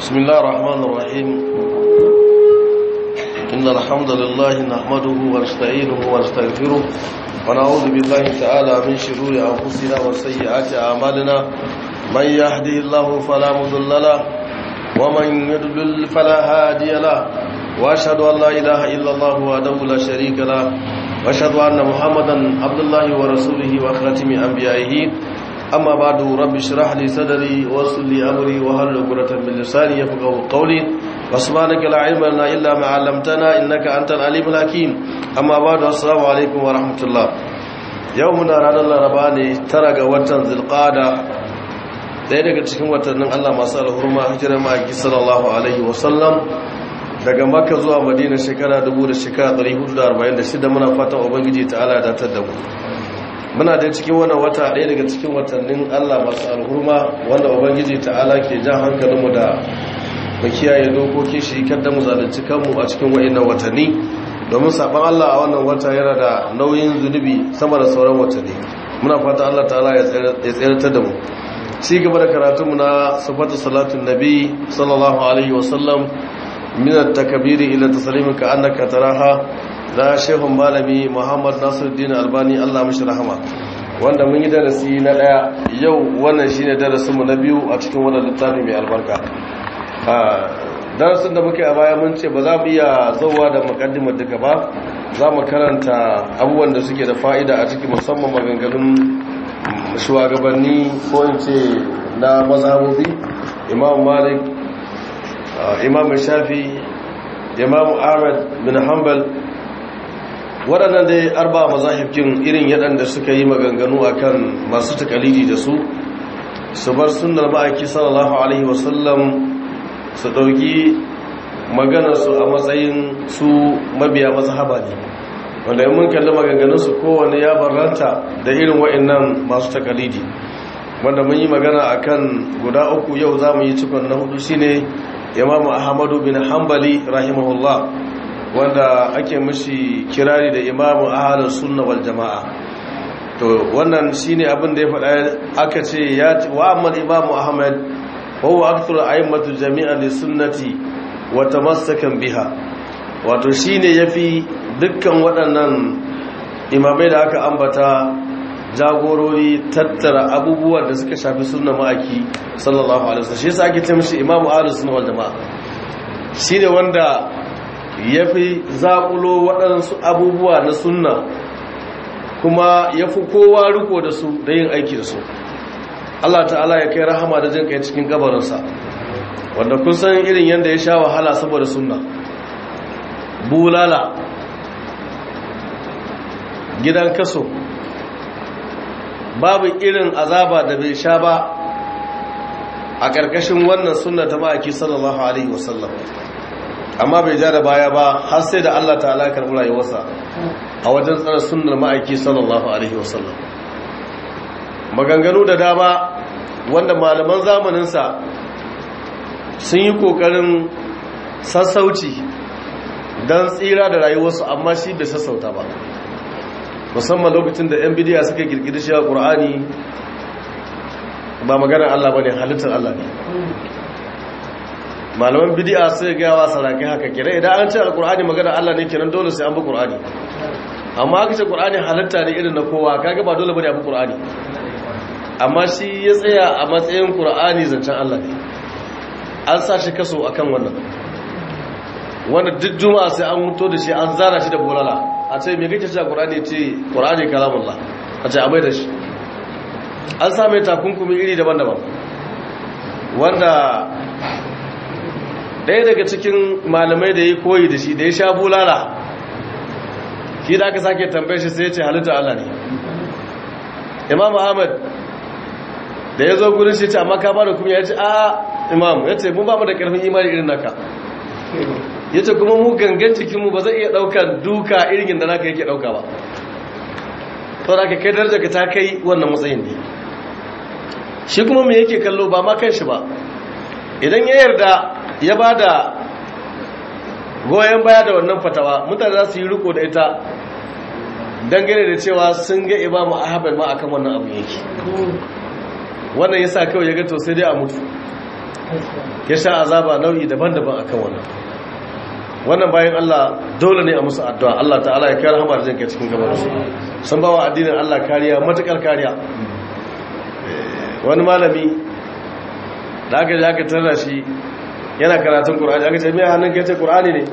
بسم الله الرحمن الرحيم إن الحمد لله نحمده ونستعينه ونستغفره ونعوذ بالله تعالى من شرور أنفسنا وسيئات أعمالنا من يهدي الله فلا مضل له ومن يضلل فلا هادي له وأشهد أن لا إله إلا الله وحده لا شريك له وأشهد أن محمدا عبد الله ورسوله وخاتم أنبيائه أما بعد رب اشرح لي صدري ويسر لي أمري وهل عقدة من لساني يفقهوا قولي وسبحانك لا علم لنا إلا ما علمتنا إنك أنت العليم الحكيم أما بعد السلام عليكم ورحمة الله يومنا رانا الرباني ترى وطن ذي القادة ɗaya daga cikin watannin Allah masu alhurma hijirar ma'aiki sallallahu alaihi wasallam daga makka zuwa madina shekara 1446 muna fatan ubangiji ta'ala ya datar da mu muna da cikin wannan wata ɗaya daga cikin watannin Allah masu alhurma wanda ubangiji ta'ala ke jan hankalinmu da mu kiyaye dokoki shi kada mu zalunci kanmu a cikin wa'annan watanni domin saban Allah a wannan wata yana da nauyin zunubi sama da sauran watanni muna fata Allah ta'ala ya tsayar da mu ci gaba da karatunmu na sifatu salatun nabi sallallahu alaihi wasallam min at-takbiri ila taslimin ka annaka taraha da shehun malami muhammad nasiruddin albani allah mashi rahama wanda mun yi darasi na daya yau wannan shine darasinmu na biyu a cikin wannan littafi mai albarka darasin da muke a baya mun ce ba za mu iya zauwa da mukaddimar duka ba za mu karanta abubuwan da suke da fa'ida a cikin musamman maganganun shugabanni ko in ce na mazhabobi imam malik imam shafi imam ahmad bin hanbal waɗannan dai arba mazahibkin irin yaɗanda suka yi maganganu akan masu takalidi da su su bar sunnar ma'aiki sallallahu alaihi wasallam su ɗauki maganarsu a matsayin su mabiya mazhaba ne wanda yi mun kalli maganganunsu kowane ya barranta da irin wa'annan masu takalidi wanda mun yi magana akan guda uku yau za mu yi cikon na hudu shine imamu ahmadu bin hanbali rahimahullah wanda ake mashi kirari da imamu ahalar sunna wal jama'a to wannan shine abin da ya faɗa aka ce ya wa amma imamu ahmad wa huwa akthar a'immatu jami'an li sunnati wa tamassakan biha wato shine yafi dukkan waɗannan imamai da aka ambata jagorori tattara abubuwan da suka shafi sunna ma'aki sallallahu alaihi wasallam shi yasa ake ce mishi imamu ahlus sunna wal jama'a shine wanda ya fi zaƙulo waɗansu abubuwa na sunna kuma ya fi kowa riko da su da yin aiki da su Allah ta'ala ya kai rahama da jin kai cikin gabarinsa wanda kun san irin yadda ya sha wahala saboda sunna bulala gidan kaso babu irin azaba da bai sha ba a ƙarƙashin wannan sunna ta ma'aiki sallallahu alaihi wasallam amma bai ja da baya ba har sai da Allah ta'ala ya karɓi rayuwarsa a wajen tsara sunnar ma'aiki sallallahu alaihi wasallam maganganu da dama wanda malaman zamaninsa sun yi ƙoƙarin sassauci don tsira da rayuwarsu amma shi bai sassauta ba musamman lokacin da 'yan bidiya suka girgiri shi a ƙur'ani ba maganar Allah ba ne halittar Allah ne malaman bidi'a sai ga yawa sarakai haka kira idan an ce alkur'ani magana Allah ne kenan dole sai an bi qur'ani amma aka ce qur'ani halatta ne irin na kowa kaga ba dole bane a bi qur'ani amma shi ya tsaya a matsayin qur'ani zancen Allah ne an sa shi kaso akan wannan wanda duk juma'a sai an muto da shi an zara shi da bolala a ce me kake cewa qur'ani ce qur'ani kalamullah a ce abai da shi an sa mai takunkumi iri daban-daban wanda ɗaya daga cikin malamai da ya koyi da shi da ya sha bulala shi da aka sake tambaye shi sai ya ce halitta Allah ne imam ahmad da ya zo gudun shi ce amma ka ba da kuma ya ce a imam ya ce mun ba mu da ƙarfin imani irin naka ya ce kuma mu gangan cikinmu ba zai iya ɗaukar duka irin da naka yake ɗauka ba to da ka kai daraja ka ta kai wannan matsayin ne shi kuma me yake kallo ba ma kan shi ba idan ya yarda ya ba da goyon baya da wannan fatawa mutane za su yi riko da ita dangane da cewa sun ga imamu ahmad ma akan wannan abu yake wannan yasa kawai ya ga to sai dai a mutu ya sha azaba nau'i daban-daban akan wannan wannan bayan Allah dole ne a musu addu'a Allah ta'ala ya kare hamar jinka cikin gabar su sun bawa addinin Allah kariya matukar kariya wani malami da aka ji aka tarra shi yana karatun Qur'ani aka ce me hannun kai ce Qur'ani ne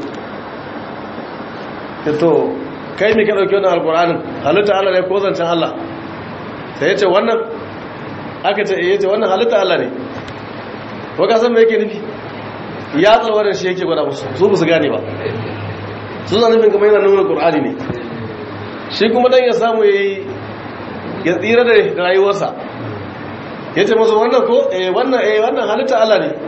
to kai me ka dauki wannan alqur'anin halitta Allah ne ko zancen Allah sai yace wannan aka ce eh yace wannan halitta Allah ne ko ka san me yake nufi ya tsawar shi yake gwada musu su ba su gane ba sun zan nufin kamar yana nuna qur'ani ne shi kuma dan ya samu yayi ya tsira da rayuwarsa yace musu wannan ko eh wannan eh wannan halitta Allah ne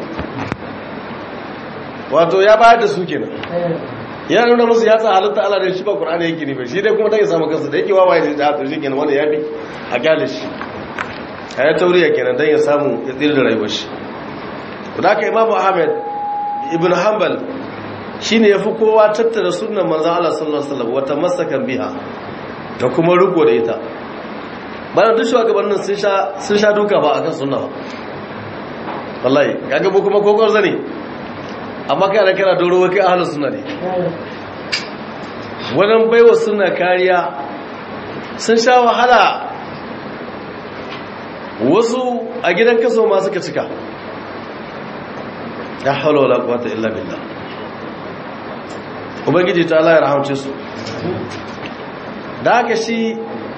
wato ya bayar da su kenan ya nuna musu ya sa halitta Allah ne shi ba qur'ani yake ne ba shi dai kuma dan ya samu kansa da yake wawaye da ya tsiri kenan wanda ya bi a gale shi ayat tauriya kenan dan ya samu ya tsira da rayuwar shi da haka imamu ahmed ibn hanbal shine yafi kowa tattara sunnar manzon Allah sallallahu alaihi wasallam wata masakan biha da kuma riko da ita bayan duk shugabannin sun sha sun sha duka ba akan sunna ba wallahi kaga mu kuma kokor zane amma kai da kana doro kai ahlus sunna ne wannan baiwa sunna kariya sun sha wahala wasu a gidan kaso ma suka cika ya haula wala quwwata illa billah ubangiji ta Allah ya rahamce su da haka shi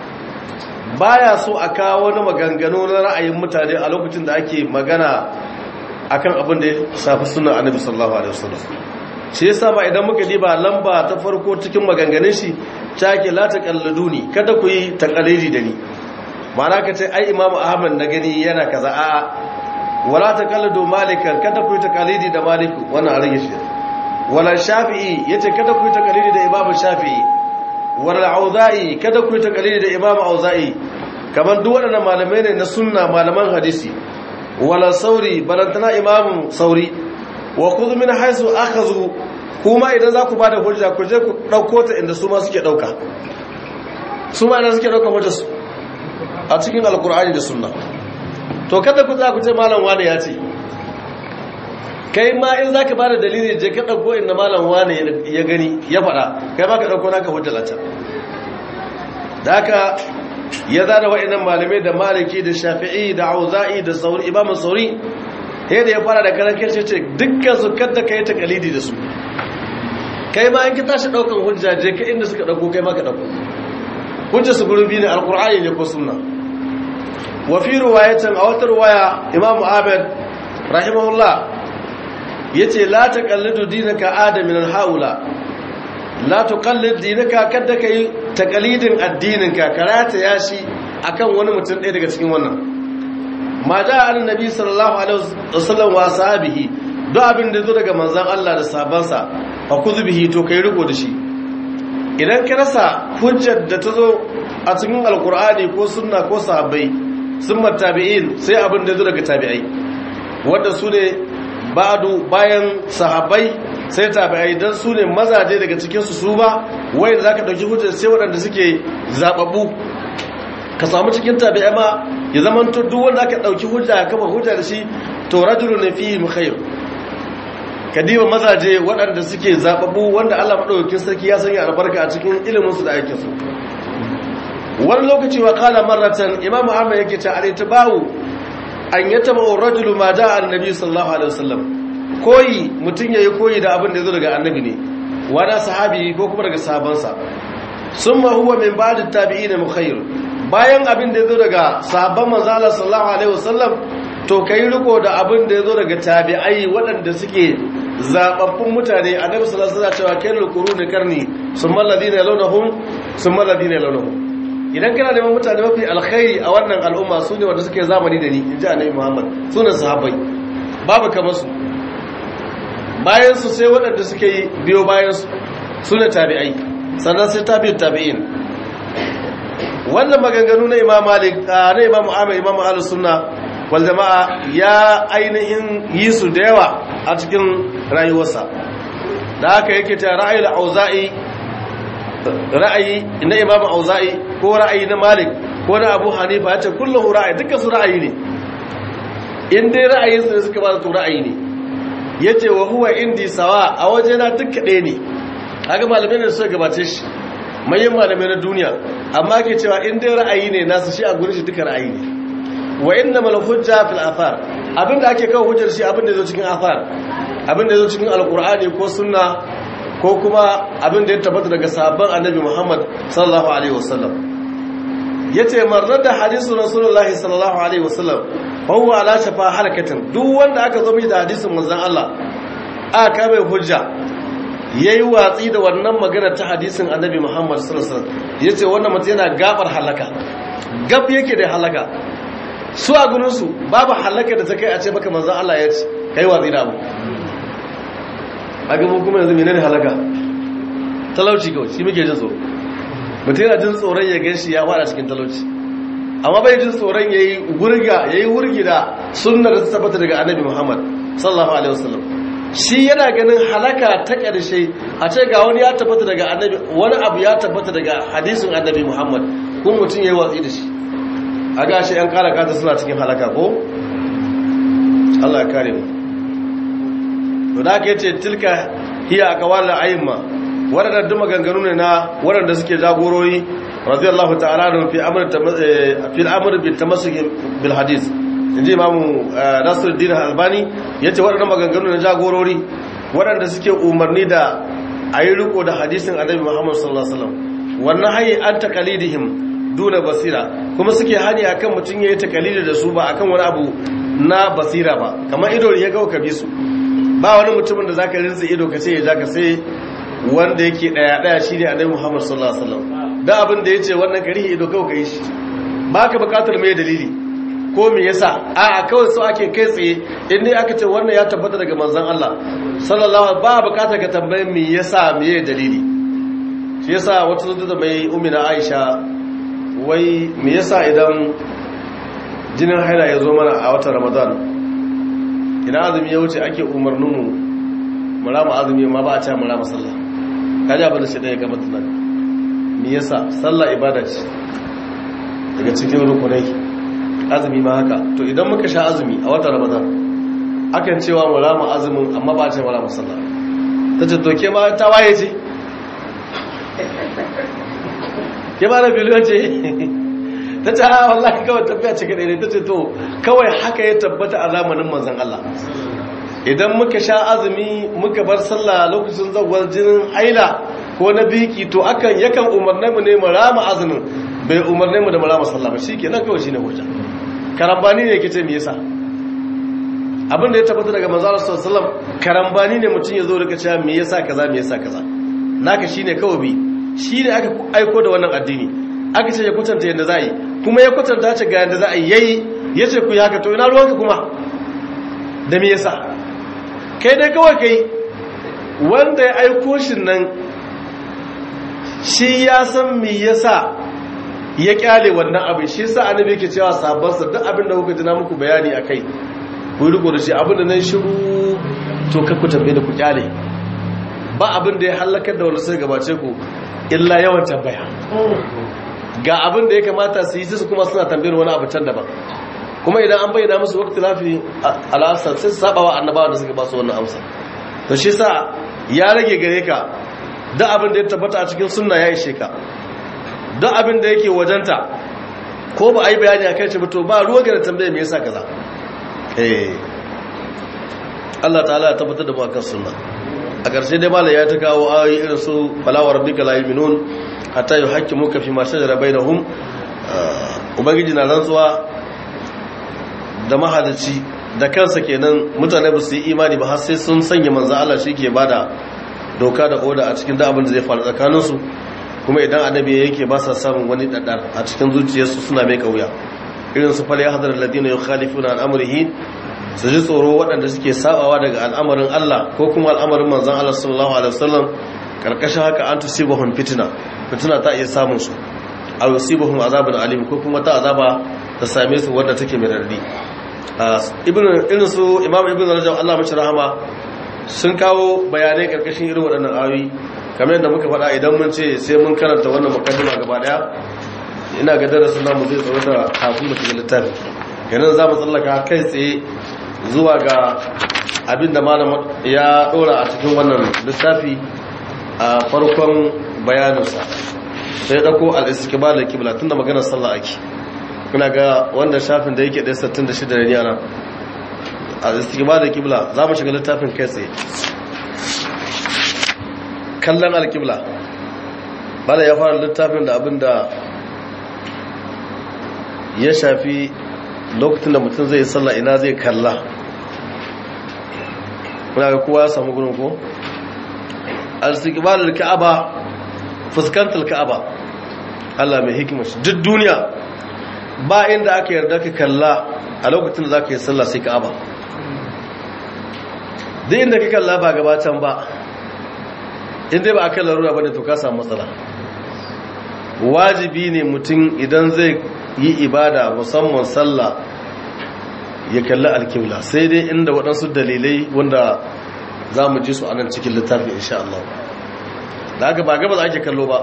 baya so a kawo wani maganganu na ra'ayin mutane a lokacin da ake magana akan abin da ya shafi sunan annabi sallallahu alaihi wasallam shi yasa ba idan muka diba lamba ta farko cikin maganganun shi take la taqalluduni kada ku yi taqalidi da ni ma'ana ka ce ai imamu ahmad na gani yana kaza a'a wala taqallidu malikan kada ku yi taqalidi da maliku wannan a rage shi wala shafi'i yace kada ku yi taqalidi da imamu shafi'i wala auza'i kada ku yi taqalidi da imamu auza'i kamar duk waɗannan malamai ne na sunna malaman hadisi wala sauri balantana imamu sauri wa khudh min haythu akhadhu kuma idan za ku bada hujja ku je ku dauko ta inda su ma suke dauka su ma idan suke dauka hujja su a cikin alkur'ani da sunna to kada ku za ku ce malam wane ya ce kai ma in za ka ba da dalili je ka ɗauko inda malam wane ya gani ya faɗa kai ma ka ɗauko naka hujjalata da haka ya zada wa'annan malamai da maliki da shafi'i da auza'i da sauri imamun sauri sai da ya fara da karan kai ce dukkan su kadda ka yi takalidi da su kai ma in ki tashi ɗaukan hujja je ka inda suka ɗauko kai ma ka ɗauko hujja su gurin biyu ne alkur'ani ne ko sunna wa fi riwayatin a wata riwaya imam ahmad rahimahullah yace la taqallidu dinaka adamin alhaula la tuqallid dinaka kada kai taqalidin addininka karata yashi akan wani mutum ɗaya daga cikin wannan ma da annabi sallallahu alaihi wasallam wa sahabihi duk abin da zo daga manzon Allah da sahabbansa fa kuzubihi to kai riko da shi idan ka rasa hujjar da ta zo a cikin alkur'ani ko sunna ko sahabbai sun tabi'in sai abin da zo daga tabi'ai wanda su ne ba'adu bayan sahabbai sai tabi'ai don su ne mazaje daga cikinsu su ba wai za ka ɗauki hujjar sai waɗanda suke zaɓaɓɓu ka samu cikin tabi'ai ma ya zama to duk wanda aka ɗauki hujja kama hujja da shi to rajulu ne fi mukhayr kadiba mazaje waɗanda suke zaɓaɓɓu wanda Allah maɗaukakin sarki ya sanya albarka a cikin iliminsu da aikinsu wani lokaci wa kala marratan imam ahmad yake ta al-itibahu an yataba ar-rajulu ma da annabi sallallahu alaihi wasallam koyi mutun yayi koyi da abin da yazo daga annabi ne wani sahabi ko kuma daga sahabansa summa huwa min ba'd at-tabi'in mukhayr bayan abin da yazo daga sahabban manzo Allah sallallahu alaihi wasallam to kai riko da abin da yazo daga tabi'ai waɗanda suke zababbun mutane annabi sallallahu alaihi wasallam cewa kairul quruni karni summa alladhina yalunhum summa alladhina yalunhum idan kana neman mutane mafi alkhairi a wannan al'umma su ne wanda suke zamani da ni in ji annabi muhammad su ne sahabbai babu kamar su bayan su sai waɗanda suke yi biyo bayan su su ne tabi'ai sannan sai tabi'in tabi'in wannan maganganu na imam malik na imam ahmad imam ahlus sunna wal jama'a ya ainihin yi su da yawa a cikin rayuwarsa da haka yake ta ra'ayi auza'i ra'ayi na imam auza'i ko ra'ayi na malik ko na abu hanifa ya ce kullum ra'ayi dukkan su ra'ayi ne in dai ra'ayin su suka ba to ra'ayi ne yace wa huwa indi sawa a wajena duk ɗaya ne kaga malamai ne suka gabace shi manyan malamai na duniya amma ke cewa in dai ra'ayi ne nasu shi a gurin shi duka ra'ayi ne wa inna mal hujja fil athar abinda ake kawo hujjar shi abinda yazo cikin athar abinda yazo cikin alqur'ani ko sunna ko kuma abinda ya tabbata daga sahabban annabi Muhammad sallallahu alaihi wasallam yace marrada hadisu rasulullahi sallallahu alaihi wasallam fa huwa ala shafa halakatin duk wanda aka zo mai da hadisin manzon Allah aka mai hujja yayi watsi da wannan magana ta hadisin annabi Muhammad sallallahu alaihi wasallam yace wannan mutum yana gabar halaka gab yake da halaka su a gurinsu babu halaka da ta kai a ce maka manzan Allah ya ce kai watsi da abu a gaba kuma yanzu menene halaka talauci kawai shi muke jin tsoro mutum yana jin tsoron ya gan shi ya fada cikin talauci amma bai jin tsoron ya yi wurga ya yi wurgi da sunnar da ta tabbata daga annabi muhammad sallallahu alaihi wasallam shi yana ganin halaka ta ƙarshe a ce ga wani ya tabbata daga annabi wani abu ya tabbata daga hadisin annabi muhammad kuma mutum ya yi watsi da shi a gashi yan kara kata suna cikin halaka ko Allah ya kare mu to da ake ce tilka hiya aqwalul ayyima wadanda duma ganganu ne na wadanda suke jagorori radiyallahu ta'ala da fi amr fi al-amr bil tamassuk bil hadith inji imamu Nasiruddin Albani yace wadanda maganganu ne jagorori wadanda suke umarni da ayi riko da hadisin Annabi Muhammad sallallahu alaihi wasallam wannan hayi an taqalidihim duna basira kuma suke hani akan mutum yayi takalidi da su ba akan wani abu na basira ba kamar ido ya ga ka bi su ba wani mutumin da zaka rinsa ido ka ce ya ja ka sai wanda yake daya daya shine annabi Muhammad sallallahu alaihi wasallam da abin da yace wannan karihi ido kawai kai shi baka bukatar mai dalili ko me yasa a a kawai so ake kai tsaye in dai aka ce wannan ya tabbata daga manzon Allah sallallahu alaihi ba bukatar ka tambaye me yasa me dalili shi yasa wata zuwa da mai umina Aisha wai me yasa idan jinin haila ya zo mana a watan ramadan idan azumi ya wuce ake umarninmu murama azumi ma ba a ce murama sallah kaji abin da shi ɗaya gama tunani me yasa sallah ibada ce daga cikin rukunai azumi ma haka to idan muka sha azumi a watan ramadan akan cewa murama azumin amma ba a ce murama sallah ta ce to ke ma ta waye ce ke ba da biliyon ce ta ce a wallahi kawai tafiya ce kaɗai ne ta ce to kawai haka ya tabbata a zamanin manzan Allah idan muka sha azumi muka bar sallah lokacin zagwar jinin haila ko na biki to akan yakan umarne mu ne mu rama azumin bai umarne mu da mu rama sallah ba shi ke nan kawai shi ne hujja karambani ne ke ce me yasa abin da ya tabbata daga manzan Allah sallallahu alaihi wasallam karambani ne mutum ya zo da cewa me yasa kaza me yasa kaza naka shine kawai bi shi ne aka aiko da wannan addini aka ce ya kwatanta yadda za a yi kuma ya kwatanta ce ga yadda za a yi yayi ya ce ku yi haka to ina ruwanka kuma da me yasa kai dai kawai kai wanda ya aiko shi nan shi ya san me yasa ya kyale wannan abin shi yasa annabi yake cewa sabansa duk abin da kuka jina muku bayani akai ku yi riko da shi abin da nan shiru to kakku tambaye da ku kyale ba abin da ya halakar da wani sai gabace ku illa yawan tambaya ga abin da ya kamata su yi su kuma suna tambayar wani abu can daban kuma idan an bayyana musu wakti lafi al'asar sai su saba wa annabawa da suka ba su wannan amsa to shi sa ya rage gare ka duk abin da ya tabbata a cikin sunna ya ishe ka duk abin da yake wajenta ko ba a yi bayani a kai ce ba to ba ruwa ga da tambaya me yasa kaza eh Allah ta'ala ya tabbatar da mu akan sunna a ƙarshe dai malam ya ta kawo ayoyi irin su falawar rabbika la yu'minun hatta yuhaqqimuka fi ma shajara bainahum ubangiji na rantsuwa da mahalici da kansa kenan mutane ba su yi imani ba har sai sun sanya manzo Allah shi ke bada doka da oda a cikin da abin da zai faru tsakanin su kuma idan annabi yake ba sa samun wani daddar a cikin zuciyarsu suna mai kauya irin su fal yahdhar alladhina yukhalifuna an amrihi su ji tsoro waɗanda suke sabawa daga al'amarin Allah ko kuma al'amarin manzan Allah sallallahu Alaihi wasallam ƙarƙashin haka an tusibahun fitina fitina ta iya samun su a yusibahun azabin alim ko kuma ta azaba ta same su wadda take mai rarri irin su imam ibn rajab Allah mashi rahama sun kawo bayanai ƙarƙashin irin waɗannan ayoyi kamar yadda muka faɗa idan mun ce sai mun karanta wannan mukaddima gaba ɗaya ina ga darasin namu zai tsaro da kafin mu shiga littafi yanar za mu tsallaka kai tsaye zuwa ga abin da malam ya dora a cikin wannan littafi a farkon bayaninsa sai ya dauko al-istiqbal al-qibla tunda maganar sallah ake kuna ga wanda shafin da yake da 66 ne yana al-istiqbal al-qibla za mu shiga littafin kai tsaye kallon al-qibla bala ya fara littafin da abin da ya shafi lokacin da mutum zai sallah ina zai kalla kuna ga kowa ya samu gurin ko al-istiqbalul ka'aba fuskantar ka'aba Allah mai hikima shi duk duniya ba inda aka yarda ka kalla a lokacin da zaka yi sallah sai ka'aba duk inda ka kalla ba gabatan ba inda ba aka larura bane to ka samu matsala wajibi ne mutum idan zai yi ibada musamman sallah ya kalli alkibla sai dai inda waɗansu dalilai wanda za mu ji su a nan cikin littafi insha Allah da haka ba gaba za ake kallo ba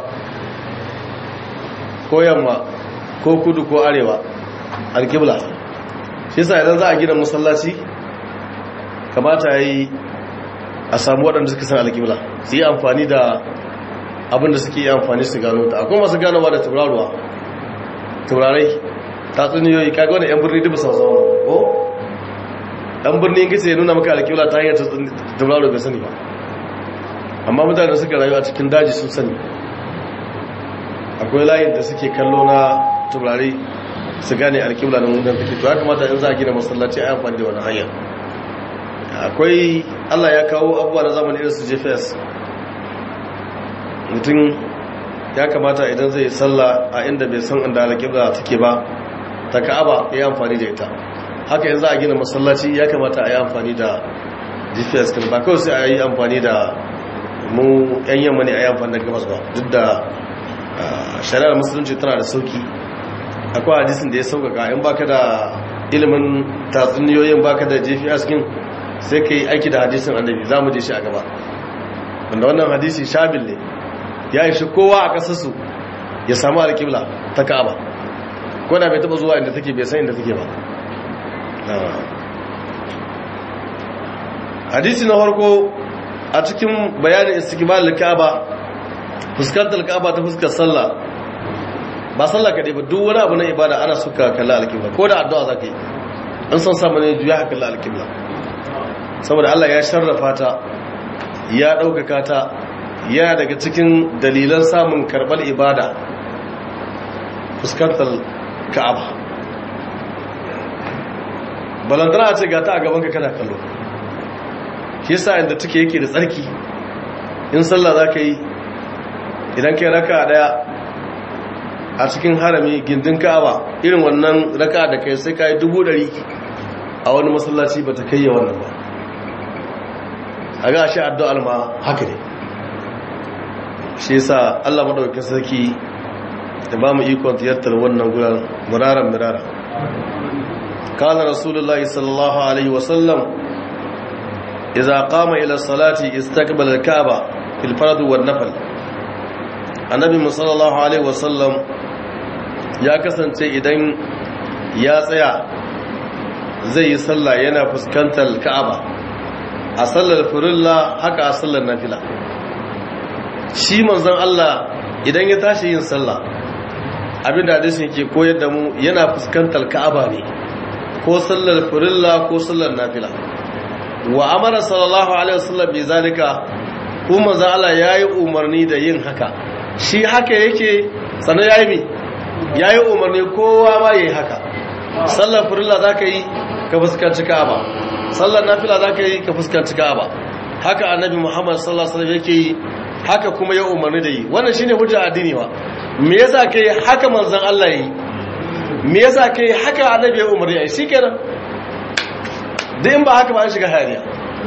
ko yamma ko kudu ko arewa alkibla shi sa idan za a gina masallaci kamata ya yi a samu waɗanda suka san alkibla su yi amfani da abin da suke yi amfani su gano ta akwai masu ganowa da tauraruwa taurarai tatsuniyoyi kaga wani yan birni dubu sausa wani ko yan birni in kace ya nuna maka alƙibla ta hanyar tauraro bai sani ba amma mutane suka rayu a cikin daji sun sani akwai layin da suke kallo na taurari su gane alƙibla na mudan take to ya kamata in za a gina masallaci a amfani da wani hanya akwai allah ya kawo abubuwa na zamani irin su gps mutum ya kamata idan zai sallah a inda bai san inda alƙibla take ba ta ka'aba ya amfani da ita haka yanzu a gina masallaci ya kamata a yi amfani da gps kan ba kawai sai a yi amfani da mu yan yamma ne a yi amfani da gabas ba duk da shari'ar musulunci tana da sauki akwai hadisin da ya sauƙaƙa in baka da ilimin tatsuniyoyin baka da gps kin sai ka yi aiki da hadisin annabi za mu je shi a gaba wanda wannan hadisi shabil ne ya yi shi kowa a ƙasarsu ya samu alƙibla ta ka'aba ko da bai taɓa zuwa inda take bai san inda take ba hadisi na farko a cikin bayanin istiqbal al-ka'aba fuskantar ka'aba ta fuskar sallah ba sallah kadai ba duk wani abu na ibada ana suka kalla al-qibla ko da addu'a zaka yi an san samu ne juya kalla al-qibla saboda Allah ya sharrafa ta ya ɗaukaka ta ya daga cikin dalilan samun karɓar ibada fuskantar ka'aba balantana a ce ga ta a gaban ka kana kallo shi yasa inda take yake da tsarki in sallah za ka yi idan kai raka daya a cikin harami gindin ka'aba irin wannan raka da kai sai ka yi dubu dari a wani masallaci ba ta kai ya wannan ba a ga shi addu'ar ma haka ne shi yasa Allah madaukakin sarki da ba mu ikon ziyartar wannan guran muraran mirara kana rasulullahi sallallahu alaihi wasallam idza qama ila salati istaqbala al-kaaba fil fard wan nafl annabi sallallahu alaihi wasallam ya kasance idan ya tsaya zai yi sallah yana fuskantar ka'aba a sallar furilla haka a sallar nafila shi manzon Allah idan ya tashi yin sallah abinda hadisin ke koyar da mu yana fuskantar ka'aba ne ko sallar furilla ko sallar nafila wa amara sallallahu alaihi wasallam bi zalika kuma manzon Allah yayi umarni da yin haka shi haka yake sanan yayi mi yayi umarni kowa ma yayi haka sallar furilla zaka yi ka fuskanci ka'aba sallar nafila zaka yi ka fuskanci ka'aba haka annabi Muhammad sallallahu alaihi wasallam yake yi haka kuma ya umarni da yi wannan shine hujja addini wa me yasa kai haka manzon Allah yi me yasa kai haka annabi ya umarni yi shikenan duk in ba haka ba an shiga hariya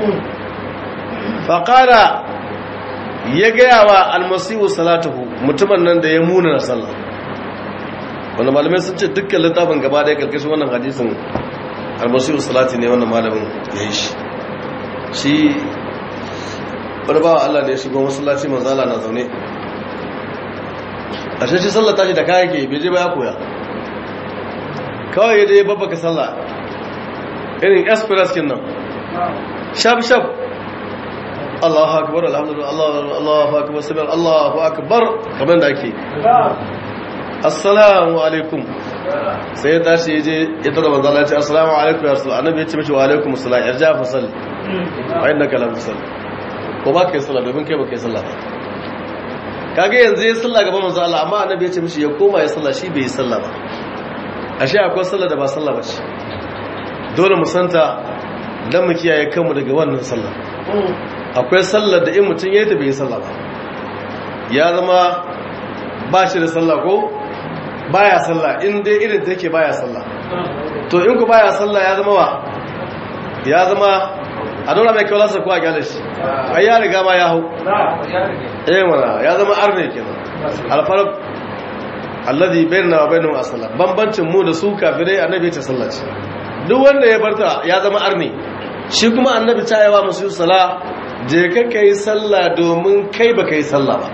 fa qala ya gaya wa almasihu salatuhu mutumin nan da ya muna na sallah wanda malamai sun ce dukkan littafin gaba da ya karkashin wannan hadisin almasihu salati ne wannan malamin ya yi shi shi wani bawa Allah da ya shigo masallaci manzala na zaune a shi shi sallar tashi da kayan ke beje ba ya koya kawai ya je babbaka sallah irin express kin nan shaf shaf Allahu akbar alhamdulillah Allahu akbar sabir Allahu akbar kamar da ake assalamu alaikum sai ya tashi ya je ya tura manzo Allah ya ce assalamu alaikum ya rasul annabi ya ce mishi wa alaikum assalam irja fa salli wa innaka lam tusalli ko ba kai sallah domin kai ba kai sallah ba kage yanzu ya sallah gaban manzo Allah amma annabi ya ce mishi ya koma ya sallah shi bai yi sallah ba ashe akwai sallah da ba sallah ba ce dole mu santa dan mu kiyaye kanmu daga wannan sallah akwai sallar da in mutum yayi ta bai yi sallah ba ya zama ba shi da sallah ko baya sallah in dai irin take baya sallah to in ku baya sallah ya zama wa ya zama a dora mai kyau ko a gyale shi ai ya riga ma ya hau eh mana ya zama arne kenan alfarq alladhi bainana wa bainahum as-salah bambancin mu da su kafirai annabi ya ce sallah ce duk wanda ya barta ya zama arne shi kuma annabi ta yawa musu sala je ka kai sallah domin kai baka yi sallah ba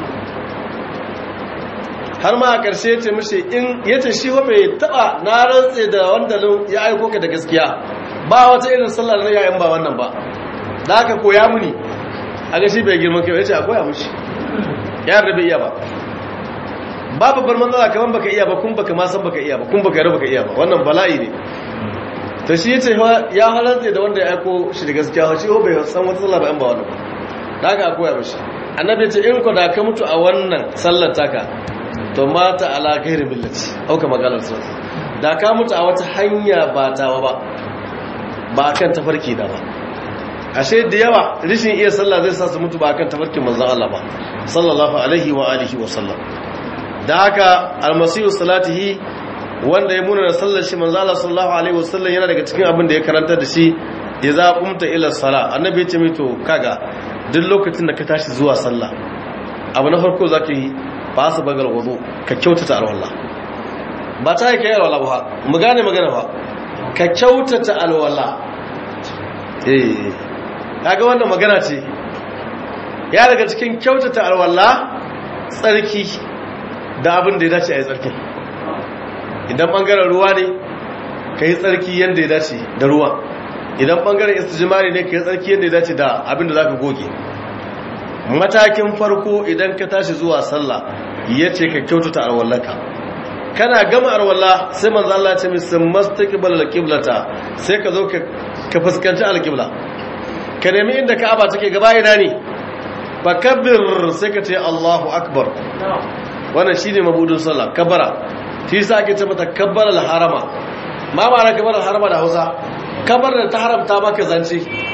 har ma a ƙarshe ce mishi in ya ce shi wa bai taɓa na rantse da wanda ya aiko ka da gaskiya ba wata irin sallah na yayin ba wannan ba da aka koya muni a ga shi bai girman kai ya ce a koya mushi ya da bai iya ba ba babbar matsala kamar baka iya ba kun baka ma san baka iya ba kun baka yarda baka iya ba wannan bala'i ne to shi yace ya halarta da wanda ya aiko shi da gaskiya shi ho bai san wata sallah ba in ba wannan da aka a koya mushi annabi ya ce in ko da ka mutu a wannan sallar taka to mata ala gairi millati auka maganar sun da ka mutu a wata hanya ba tawa ba ba kan tafarki da ba ashe da yawa rishin iya sallah zai sa su mutu ba kan tafarkin manzon Allah ba sallallahu alaihi wa alihi wa sallam da haka almasihu salatihi wanda ya muna da sallar shi manzon Allah sallallahu alaihi wa sallam yana daga cikin abin da ya karanta da shi idza qumta ila salah annabi ya ce mito kaga duk lokacin da ka tashi zuwa sallah abu na farko zaka yi ba su bagar wudu ka kyautata alwala ba ta yake alwala ba mu gane magana ba ka kyautata alwala eh kaga wannan magana ce ya daga cikin kyautata alwala tsarki da abin da ya dace a yi tsarkin idan bangaren ruwa ne ka yi tsarki yadda ya dace da ruwa idan bangaren istijimari ne ka yi tsarki yadda ya dace da abin da za ka goge matakin farko idan ka tashi zuwa sallah ya ce ka kyautata arwallaka kana gama arwalla sai manzo Allah ya ce min mastaqbal alqiblata sai ka zo ka fuskanci alqibla ka nemi inda Ka'aba take gaba ina ne fakabbir sai ka ce Allahu akbar wannan shine mabudin sallah kabara shi yasa ake ce mata kabbar harama ma ba na kabbar harama da Hausa kabar da ta haramta maka zance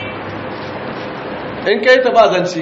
in kai ta ba zance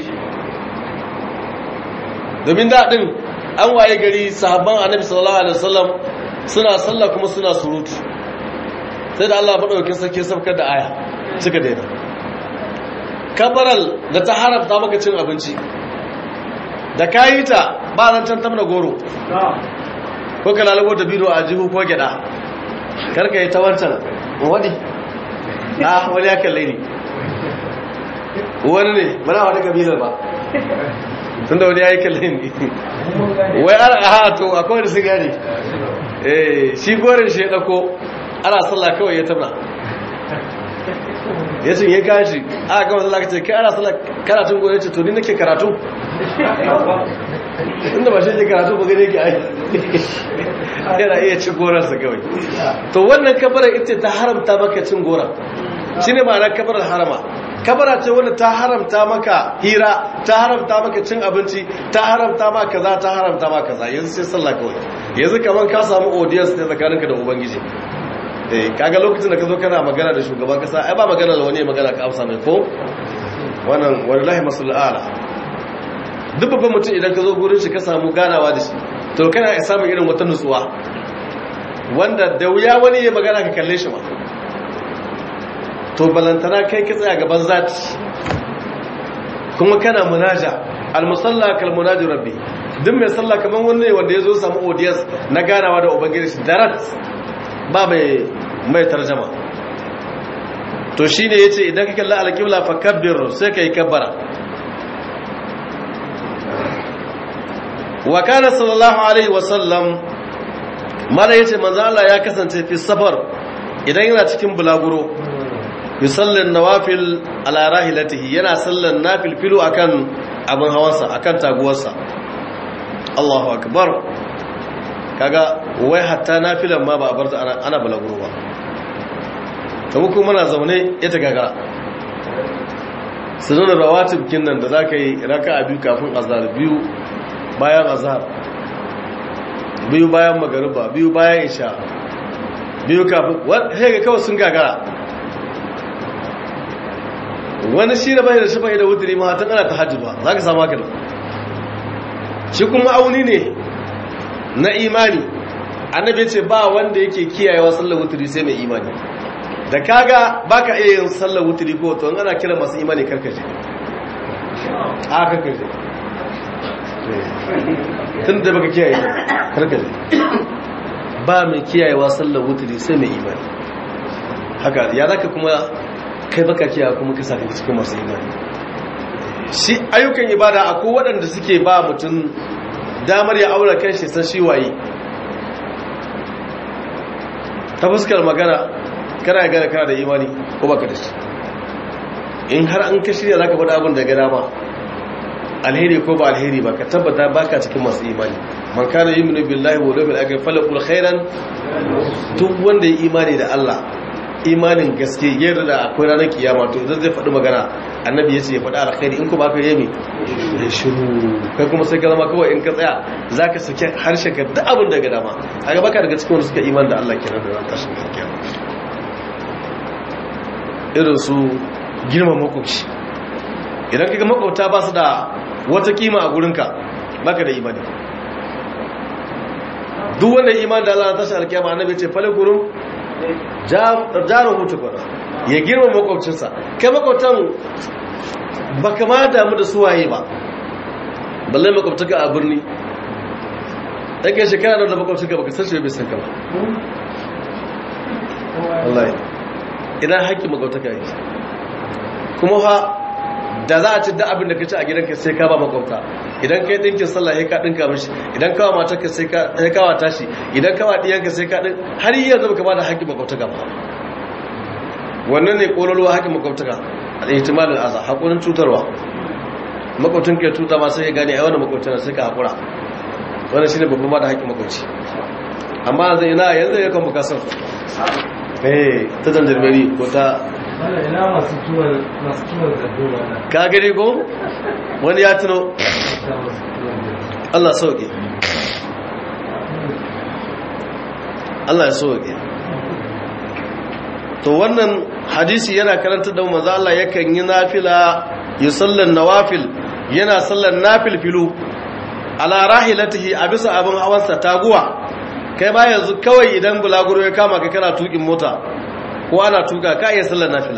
domin daɗin an waye gari sahabban annabi sallallahu alaihi wasallam suna sallah kuma suna surutu sai da Allah madaukakin sarki sabkar da aya suka daina kabaral da ta haramta maka cin abinci da kayi ta ba nan can tamna goro ko ka lalabo da biro a jihu ko gyada karka yi ta wancan wadi na wani ya kalle ni wani ne mana wani kabilar ba tun da wani ya yi kallon ne wai ana a to akwai da sigari eh shi gorin shi ya ɗako ana sallah kawai ya tabna ya ce ya kashi a gama sallah ka ce kai ana sallah karatun gorin ce to ni nake karatu inda ba shi ke karatu ba gane ke ai yana iya ci gorarsa kawai to wannan kabarar ita ta haramta maka cin goron shi ne ma'ana kabarar harama kabara ce wanda ta haramta maka hira ta haramta maka cin abinci ta haramta maka kaza ta haramta maka kaza yanzu sai sallah kawai yanzu kaman ka samu audience ne tsakaninka da ubangiji eh kaga lokacin da ka zo kana magana da shugaban kasa ai ba magana da wani magana ka amsa mai ko wannan wallahi masul ala duk babban mutum idan ka zo gurin shi ka samu ganawa da shi to kana samun irin wata nutsuwa wanda da wuya wani ya magana ka kalle shi ba to balantana kai ka tsaya gaban zati kuma kana munaja almusalla kal munaji rabbi duk mai sallah kaman wanne wanda yazo samu audience na ganawa da ubangiji shi darat ba mai mai tarjuma to shine yace idan ka kalla alqibla fakabbir sai kai kabbara wa kana sallallahu alaihi wa sallam mala yace manzo Allah ya kasance fi safar idan yana cikin bulaguro yusallin nawafil ala rahilatihi yana sallan nafil filu akan abin hawansa akan taguwarsa Allahu akbar kaga wai hatta nafilan ma ba a bar ana, ana bulaguro ba kamar kuma muna zaune ita gaga sunan rawatib kinnan da zaka yi raka'a biyu kafin azhar biyu bayan azhar biyu bayan magariba biyu bayan isha biyu kafin wani ga kawai sun gagara wani shi da bai da shafa'i da wuturi ma ta kana ta hajji ba za ka samu haka da shi kuma auni ne na imani annabi ce ba wanda yake kiyayewa sallar wuturi sai mai imani da kaga baka iya yin sallar wuturi ko to ana kira masu imani karkaje a karkaje tun da baka kiyaye karkaje ba mai kiyayewa sallar wuturi sai mai imani haka ya zaka kuma kai baka kiyaye kuma ka saka cikin masu imani shi ayyukan ibada akwai waɗanda suke ba mutum damar ya aure kan shi san shi waye ta fuskar magana kana ya gane kana da imani ko baka da shi in har an ka shirya zaka faɗa abin da ga dama alheri ko ba alheri ba ka tabbata baka cikin masu imani man kana yu'minu billahi wa yawmil akhir falaqul khairan duk wanda ya imani da Allah imanin gaske yarda da akwai ranar kiyama to idan zai faɗi magana annabi ya ce ya faɗi alkhairi in ku ba ka yi ya shiru kai kuma sai ka zama kawai in ka tsaya za ka sake harshen ka duk abin da ga dama a gaba ka daga cikin wanda suka iman da Allah kenan da ran tashin kiyama irin su girman makwabci idan kaga makwabta ba su da wata kima a gurinka baka da imani duk wanda iman da Allah na tashin alkiyama annabi ce fale gurin jarin hutu kwana ya girma makwabcinsa kai makwabtan ba kama damu da suwaye ba balle makwabtaka a birni ɗage shekara da makwabcinka baka san shi bai san ka ba wallahi ina haƙƙi makwabtaka yi kuma fa da za a ci da abin da ka ci a gidanka sai ka ba makwabta idan kai dinkin sallah sai ka dinka mishi idan kawa matarka sai ka sai kawa tashi idan kawa diyanka sai ka din har yanzu baka ba da haƙƙin makwabtaka ba wannan ne kololuwa haƙƙin makwabtaka al-ihtimalul aza hakurin cutarwa makwabtin ka tuta ma sai ya gane ai wannan makwabtana sai ka hakura wannan shine babban ma da haƙƙin makwabci amma yanzu ina yanzu ya kan bukasar eh ta zanjirmeri ko ta ina masu tuwon masu tuwon zaddoma na ka gani ko wani ya tuno Allah sauke Allah ya sauke to wannan hadisi yana karanta da manzo Allah yakan yi nafila yusallan nawafil yana sallan nafil filu ala rahilatihi a bisa abin hawansa taguwa kai ba yanzu kawai idan bulaguro ya kama ka kana tukin mota ko ana tuka ka iya sallan nafila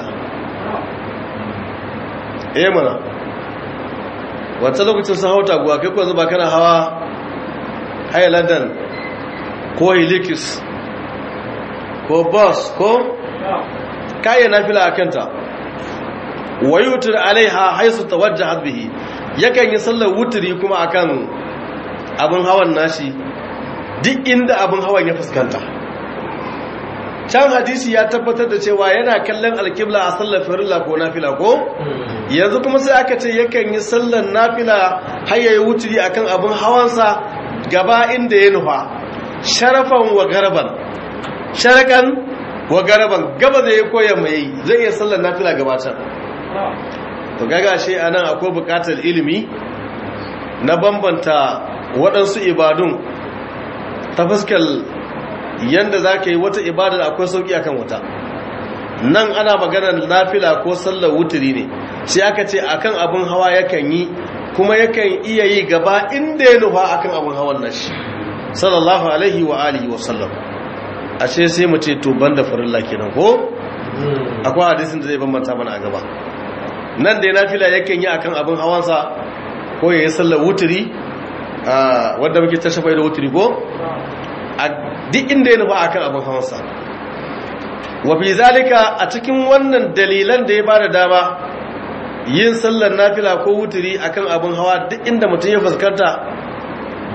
eh mana wata lokacin sun hau taguwa kai kuwa zuba kana hawa highlander ko helikis ko bus ko kayan nafila a kanta wayutur alaiha haisu tawajjahat bihi yakan yi sallar wuturi kuma akan abin hawan nashi duk inda abin hawan ya fuskanta can hadisi ya tabbatar da cewa yana kallon alkibla a sallar farilla ko nafila ko yanzu kuma sai aka ce yakan yi sallar nafila har yayi wuturi akan abin hawansa gaba inda ya nufa sharafan wa garban sharakan wa garaban gaba zai koya mai zai iya sallar nafila gabatar to gaga shi anan akwai bukatar ilimi na bambanta waɗansu ibadun ta fuskar yanda za ka yi wata ibadar akwai sauƙi akan wata nan ana maganar nafila ko sallar wuturi ne sai aka ce akan abin hawa yakan yi kuma yakan iya yi gaba inda ya nufa akan abin hawan nashi sallallahu alaihi wa alihi wa sallam ashe sai mu ce to banda farilla kenan ko akwai hadisin da zai bambanta mana a gaba nan da nafila yakan yi akan abin hawansa ko yayi sallar wuturi wanda muke ta shafa da wuturi ko a duk inda ya nufa akan abin hawansa wa fi zalika a cikin wannan dalilan da ya bada dama yin sallar nafila ko wuturi akan abin hawa duk inda mutum ya fuskanta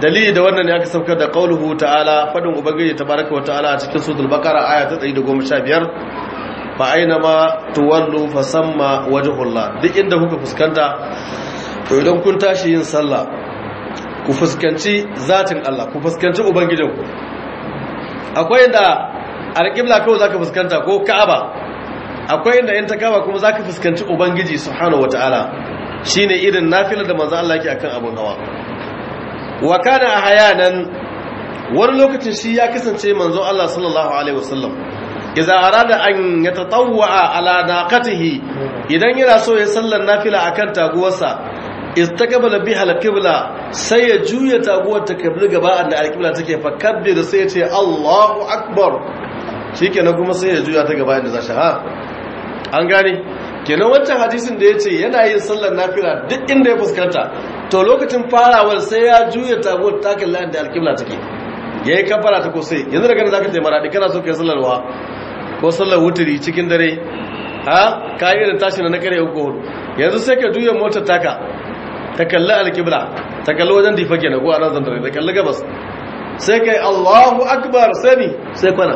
dalili da wannan ne aka saukar da qauluhu ta'ala fadin ubangiji tabaraka wa ta'ala a cikin suratul baqara aya ta 115 fa aina ma tuwallu fa samma wajhullah duk inda kuka fuskanta to idan kun tashi yin sallah ku fuskanci zatin Allah ku fuskanci ubangijinku akwai inda alƙibla kawai zaka fuskanta ko ka'aba akwai inda in ta kaba kuma zaka fuskanci ubangiji subhanahu wataala shine irin nafilar da manzo Allah yake akan abun hawa wa kana ahyanan wani lokacin shi ya kasance manzo Allah sallallahu alaihi wasallam idza arada an yatatawwa ala naqatihi idan yana so ya sallar nafila akan taguwarsa istaqbala biha al-qibla sai ya juya taguwar ta kabli gaba da al-qibla take fa kabbir sai ya ce Allahu akbar shikenan kuma sai ya juya ta gaba inda zashi ha an gane kenan wancan hadisin da yace yana yin sallar nafila duk inda ya fuskanta to lokacin farawar sai ya juya taguwar ta kalli da al-qibla take yayi kafara ta ko sai yanzu daga nan zaka je maradi kana so kai sallar wa ko sallar wuturi cikin dare ha ka yi irin tashi na kare uku hudu yanzu sai ka juya motar taka ta kalli alkibla ta kalli wajen difa ke na ko a nan zandare ta kalli gabas sai ka yi allahu akbar sani sai kwana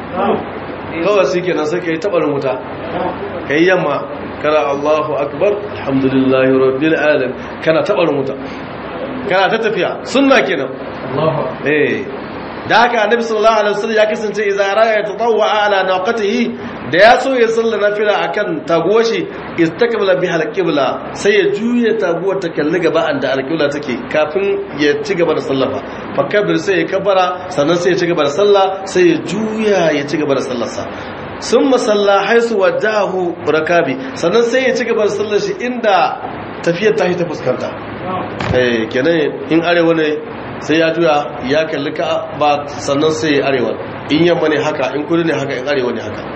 kawai shi kenan sai ka yi tabarin wuta ka yi yamma kana allahu akbar alhamdulillahi rabbil alamin kana tabarin wuta kana ta tafiya sunna kenan eh da haka annabi sallallahu alaihi wasallam ya kasance idza raya tatawwa ala naqatihi da ya so ya salla nafila akan taguwar shi istakbala biha alqibla sai ya juya taguwar ta kalli gaba anda alqibla take kafin ya ci gaba da sallafa fakabir sai ya kabara sannan sai ya ci gaba da sallah sai ya juya ya ci gaba da sallarsa sun masalla haisu wajahu rakabi sannan sai ya ci gaba da sallar shi inda tafiyar ta ta fuskanta eh kenan in arewa ne sai ya juya ya kalli ka ba sannan sai ya arewa in yamma ne haka in kudu ne haka in arewa ne haka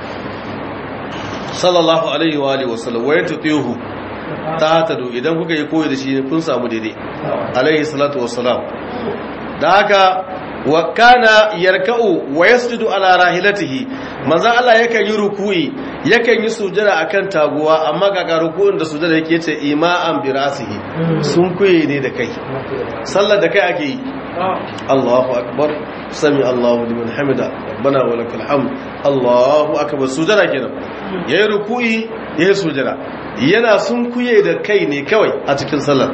sallallahu alaihi wa alihi wasallam wa yatutihu ta tadu idan kuka yi koyi da shi kun samu daidai alaihi salatu wassalam da haka wa kana yarka'u wa yasjudu ala rahilatihi manzo Allah yakan yi ruku'i yakan yi sujada akan taguwa amma ga ruku'un da sujada yake yace ima'an birasihi sun kuye ne da kai sallar da kai ake yi Allahu akbar sami Allahu liman hamida rabbana wa lakal hamd Allahu akbar sujada kenan yayi ruku'i yayi sujada yana sun kuye da kai ne kawai a cikin sallar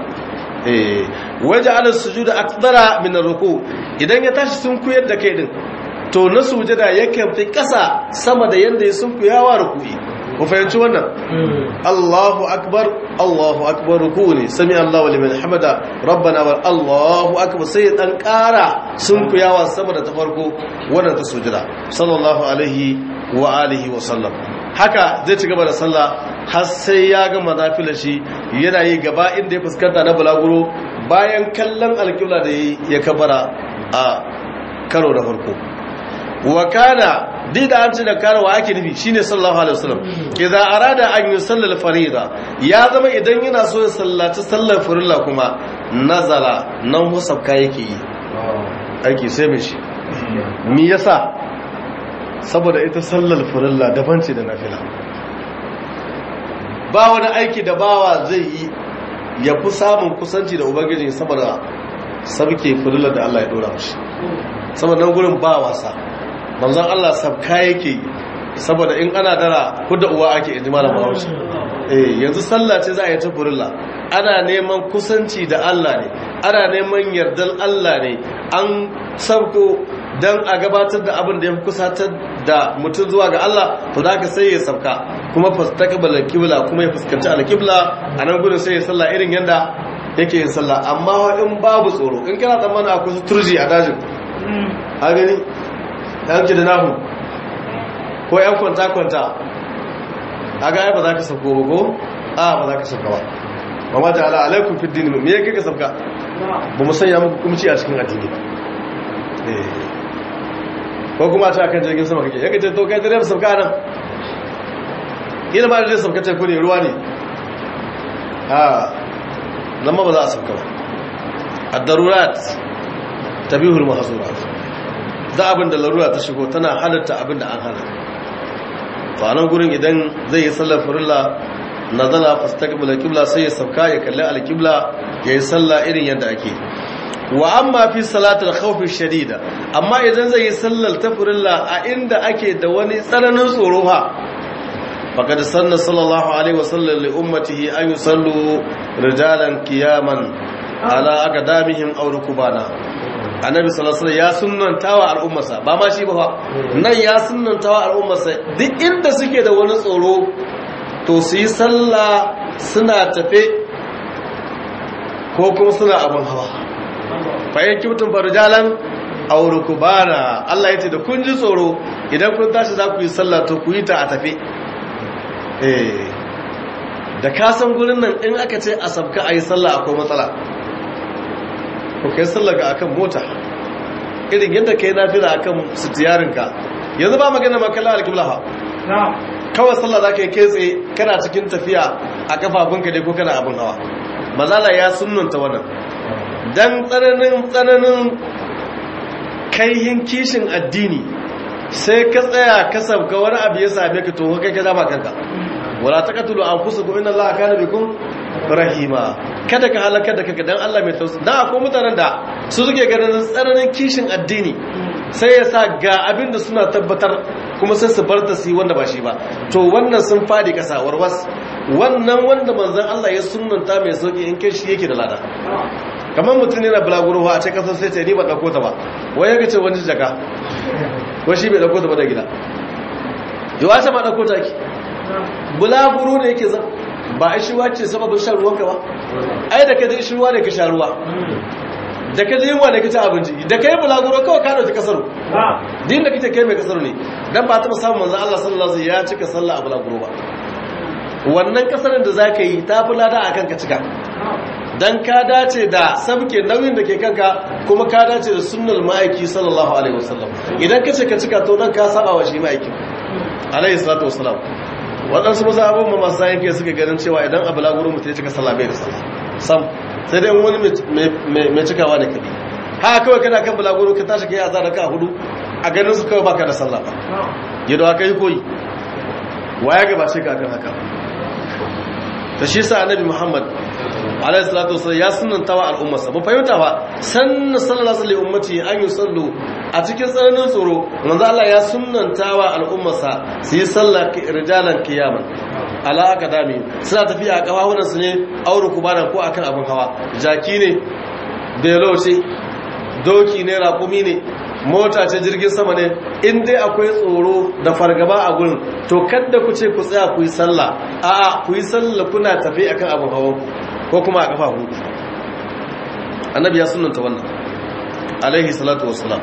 waje ala sujuda akdara min ruku idan ya tashi sun kuyar da kai din to na sujada yakan fi kasa sama da yanda ya sun kuyawa ruku'i ku fahimci wannan Allahu akbar Allahu akbar ruku ne sami Allahu liman hamada rabbana wa Allahu akbar sai dan kara sun kuyawa sama da ta farko wannan ta sujada sallallahu alaihi wa alihi wa sallam haka zai ci gaba da sallah har sai ya gama nafilar shi yana yi gaba inda ya fuskanta na bulaguro bayan kallon alƙibla da ya kabara a karo da farko wa kana duk da an ce da kana wa ake nufi shine sallallahu alaihi wasallam idza arada an yusalla farida ya zama idan yana so ya sallaci sallar farilla kuma nazala nan musabka yake yi aiki sai mai shi me yasa saboda ita sallar farilla daban ce da nafila ba wani aiki da bawa zai yi ya fi samun kusanci da ubangiji saboda sabke farilla da Allah ya dora mashi saboda nan gurin ba wasa manzon Allah sabka yake saboda in ana dara kudda uwa ake inji malam Bahaushe eh yanzu sallah ce za a yi ta farilla ana neman kusanci da Allah ne ana neman yardar Allah ne an sabko don a gabatar da abin da ya kusatar da mutum zuwa ga Allah to da ka sai ya sabka kuma fastaqbala kibla kuma ya fuskanci alkibla a nan gudun sai ya sallah irin yanda yake yin sallah amma in babu tsoro in kana tsammanin akwai turji a dajin a gani yan da nahu ko yan kwanta kwanta a ga ba za ka sauko ba ko a ba za ka sauka ba ba ma ta'ala alaikum fi dini me yake ka sauka ba mu sanya muku kumci a cikin addini ba ko kuma ta kan jirgin sama kake yake ce to kai dare sauka nan ina ba da dai sauka teku ne ruwa ne a nan ba za a sauka ba ad-darurat tabihul mahzurat da abin da larura ta shigo tana halatta abin da an hana to anan gurin idan zai yi sallar farilla nazala fastaqbala qibla sai ya sauka ya kalli al-qibla yayi sallah irin yadda ake wa amma fi salatul khawfi shadida amma idan zai yi sallar tafrilla a inda ake da wani tsananin tsoro ha faqad sanna sallallahu alaihi wasallam li ummatihi an yusallu rijalan qiyaman ala aqdamihim aw rukbana annabi sallallahu alaihi ya sunnantawa al'ummarsa ba ma shi ba fa nan ya sunnantawa al'ummarsa duk inda suke da wani tsoro to su yi sallah suna tafe ko kuma suna abin hawa bayan kimtun farjalan aure ku bana Allah ya ce da kun ji tsoro idan kun tashi za ku yi sallah to ku yi ta a tafe eh da ka san gurin nan in aka ce a sabka a yi sallah akwai matsala ko kai sallah ga akan mota irin yadda kai nafila akan sitiyarinka yanzu ba magana makalla alkibla ha kawai sallah za ka yi kai tsaye kana cikin tafiya a kafafunka dai ko kana abin hawa mazala ya sunnanta wannan dan tsananin tsananin kaihin kishin addini sai ka tsaya ka sabka wani abu ya same ka to kai ka zama kanka wala taqtulu anfusakum inna allaha kana bikum rahima kada ka halaka da kanka dan Allah mai tausayi dan akwai mutanen da su suke ganin tsananin kishin addini sai ya sa ga abin da suna tabbatar kuma sai su bar ta su yi wanda ba shi ba to wannan sun fadi kasa warwas wannan wanda manzon Allah ya sunnanta mai sauki in kai shi yake da lada kamar mutum yana bulaguro a ce kasar sai ce ni ba dauko ta ba wai ya ce wani jaka wai shi bai dauko ta ba da gida yawa ce ma dauko ta ki bulaguro ne yake zama ba a shiwa ce sababin shan ruwanka ba ai da ka ji shirwa ne ka sha ruwa da ka ji yunwa ne ka ci abinci da ka yi bulaguro kawai ka dauki kasar din da kake kai mai kasar ne dan ba taɓa samun manzan Allah sallallahu alaihi ya cika sallah a bulaguro ba wannan kasarin da za ka yi ta fi lada a kanka cika dan ka dace da sabke nauyin da ke kanka kuma ka dace da sunnal ma'aiki sallallahu alaihi wasallam idan ka ce ka cika to nan ka saba wa shi ma'aiki alaihi salatu wasallam waɗansu maza abin ma masu sayan fiye suka ganin cewa idan abu laguru mutum ya cika sallah bai da sallah sam sai dai wani mai cikawa da kaɗi haka kawai kana kan bulaguro ka tashi ka yi azara ka hudu a ganin su kawai baka da sallah ba yadda aka yi koyi waya gabace ka kan haka ta shi sa annabi muhammad alaihi salatu wasallam ya sunanta wa al'ummarsa ba fahimta ba sanna sallallahu alaihi ummati an yi sallu a cikin tsananin tsoro manzo Allah ya sunanta wa al'ummarsa su yi sallah rijalan kiyaman ala akadami suna tafiya a kafafunan su ne aure kubana ko akan abin hawa jaki ne belo ce doki ne raƙumi ne mota ce jirgin sama ne in dai akwai tsoro da fargaba a gurin to kadda ku ce ku tsaya ku yi sallah a'a ku yi sallah kuna tafi akan abin hawan ko kuma a kafa hudu annabi ya sunanta wannan alaihi salatu wassalam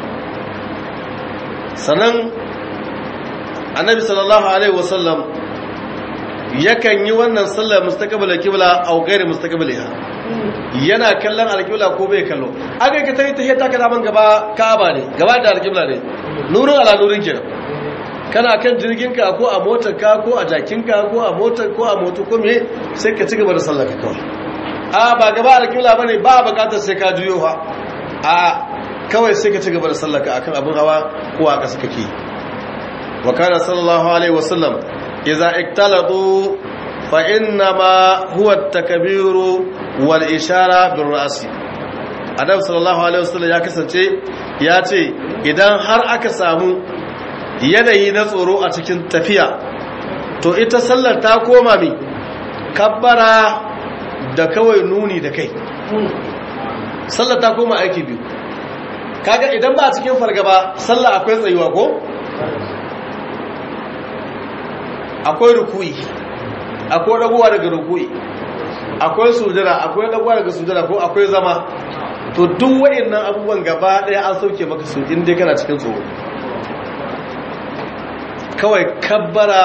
sanan annabi sallallahu alaihi wasallam yakan yi wannan sallar mustaqbal kibla au gairi mustaqbaliha yana kallon alqibla ko bai kallo aka ka tayi tahiyya ta kana man gaba kaaba ne gaba da alqibla ne nurin ala nurin kenan kana kan jirginka ko a motarka ko a jakinka ko a motar ko a moto ko me sai ka ci gaba da sallar ka kawai a ba gaba alƙibla ba ne ba bukatar sai ka juyo ha a kawai sai ka ci gaba da sallaka akan abin hawa ko a ƙasa kake wa kana sallallahu alaihi wasallam idza iktalatu fa inna ma huwa at-takbiru wal ishara bir ra'si adam sallallahu alaihi wasallam ya kasance ya ce idan har aka samu yanayi na tsoro a cikin tafiya to ita sallar ta koma mi kabbara da kawai nuni da kai sallah ta koma aiki biyu kaga idan ba a cikin fargaba sallah akwai tsayuwa ko akwai rukuyi akwai dagowa daga rukuyi akwai sujada akwai dagowa daga sujada ko akwai zama to duk wayannan abubuwan gaba daya an sauke maka su inda kana cikin tsoro kawai kabbara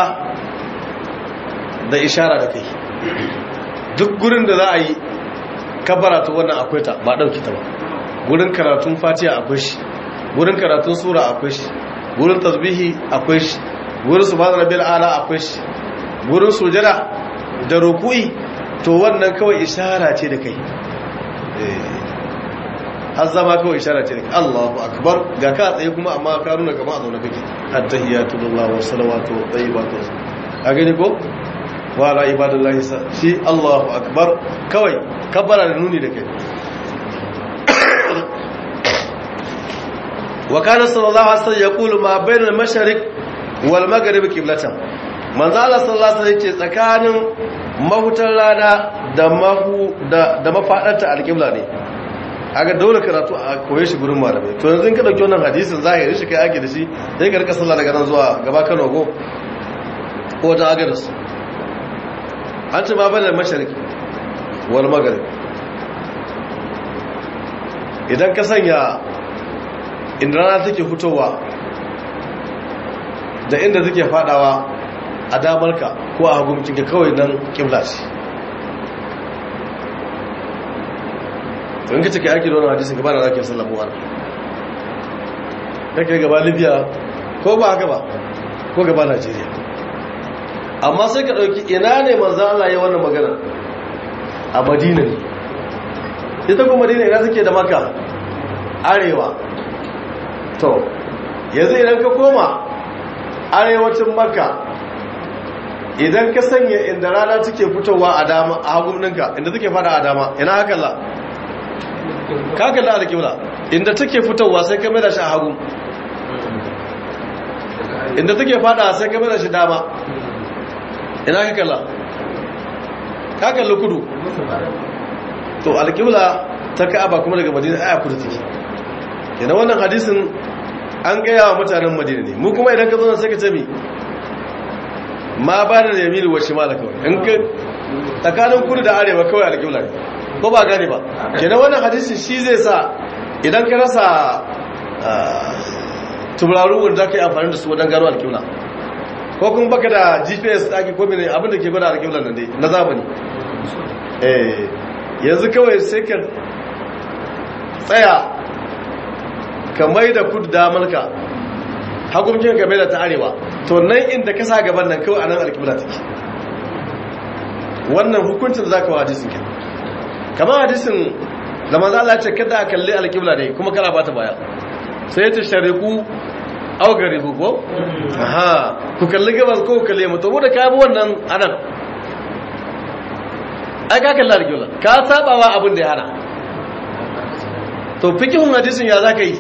da ishara da kai duk gurin da za a yi kabara ta wannan akwai ta ba ɗauki ta ba gurin karatun fatiha akwai shi gurin karatun sura akwai shi gurin tasbihi akwai shi gurin subhanahu rabbil ala akwai shi gurin sujada da ruku'i to wannan kawai ishara ce da kai har zama kawai ishara ce da kai Allahu akbar ga ka tsaye kuma amma ka nuna kamar a zaune kake attahiyatu lillahi wa salawatu wa tayyibatu a gani ko wa ala ibadallahi shi Allahu akbar kawai kabbara da nuni da kai wa kana sallallahu alaihi wasallam yaqulu ma bainal mashariq wal maghrib qiblatan manzo Allah sallallahu alaihi wasallam yace tsakanin mahutar rana da mahu da da mafadarta alqibla ne aga dole karatu a koye shi gurin malamai to yanzu in ka dauki wannan hadisin zahiri shi kai ake da shi sai ka rika sallah daga nan zuwa gaba Kano go ko ta agadas an ce ma bainal mashariq wal maghrib idan ka sanya inda rana take fitowa da inda take fadawa a damarka ko a haguncinka kawai nan kibla ce in ka cika yaki da wani hadisun gaba da zakin sallamu ana kake gaba libya ko ba haka ba ko gaba najeriya amma sai ka ɗauki ina ne manzan Allah ya wannan magana a madina ne ita kuma madina ina suke da maka arewa to yanzu idan ka koma arewacin maka idan ka sanya inda rana take fitowa a dama a haguninka inda take fada a dama ina hakalla ka kalla a alƙibla inda take fitowa sai ka da shi a hagu inda take fada sai ka da shi dama ina ka kalla ka kalli kudu to alƙibla ta ka'aba kuma daga madina aya kudu take yana wannan hadisin an gaya wa mutanen madina ne mu kuma idan ka zo sai ka ce mi ma ba da yamini wa shimala kawai in ka tsakanin kudu da arewa kawai alƙibla ne ko ba gane ba kenan wannan hadisin shi zai sa idan ka rasa tubararu wanda ka yi amfani da su wajen gano alƙibla ko kuma baka da gps ɗaki ko mene abin da ke gwada alƙibla nan dai na zamani eh yanzu kawai sai ka tsaya ka mai da kudu damarka hakumcin ka mai da ta arewa to nan inda ka sa gaban nan kawai a nan alkibla take wannan hukuncin da za ka wa hadisin ke kamar hadisin da manzo Allah ce kada a kalli alkibla ne kuma kana bata baya sai ta shariku au garibu ko aha ku kalli gabas ko ku kalli mu to mu da ka bi wannan anan ai ka kalli alkibla ka sabawa abin da ya hana to fikihun hadisin ya za ka yi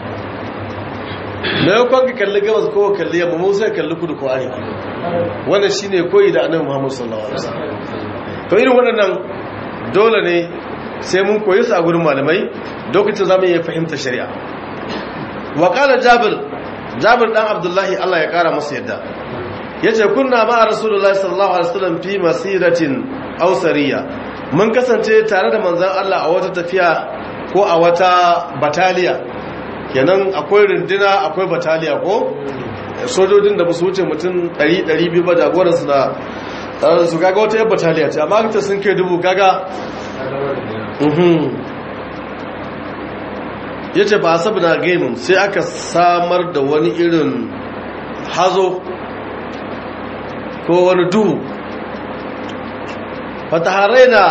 na yau kwanka kalli gabas ko kalli yamma mu sai kalli kudu ko arewa wannan shine koyi da annabi Muhammad sallallahu alaihi wasallam to irin waɗannan dole ne sai mun koyi su a gurin malamai lokacin zamu iya fahimta shari'a wa qala jabir jabir dan abdullahi Allah ya kara masa yadda yace kunna ma rasulullahi sallallahu alaihi wasallam fi masiratin aw sariya mun kasance tare da manzon Allah a wata tafiya ko a wata bataliya kenan akwai rundina akwai bataliya ko sojojin da musu wuce mutum 100-200 ba jagoransu da su kaga wata yan bataliya ce amma ta sun kai dubu kaga ya ce ba sabu na gaimin sai aka samar da wani irin hazo ko wani duhu fataharai na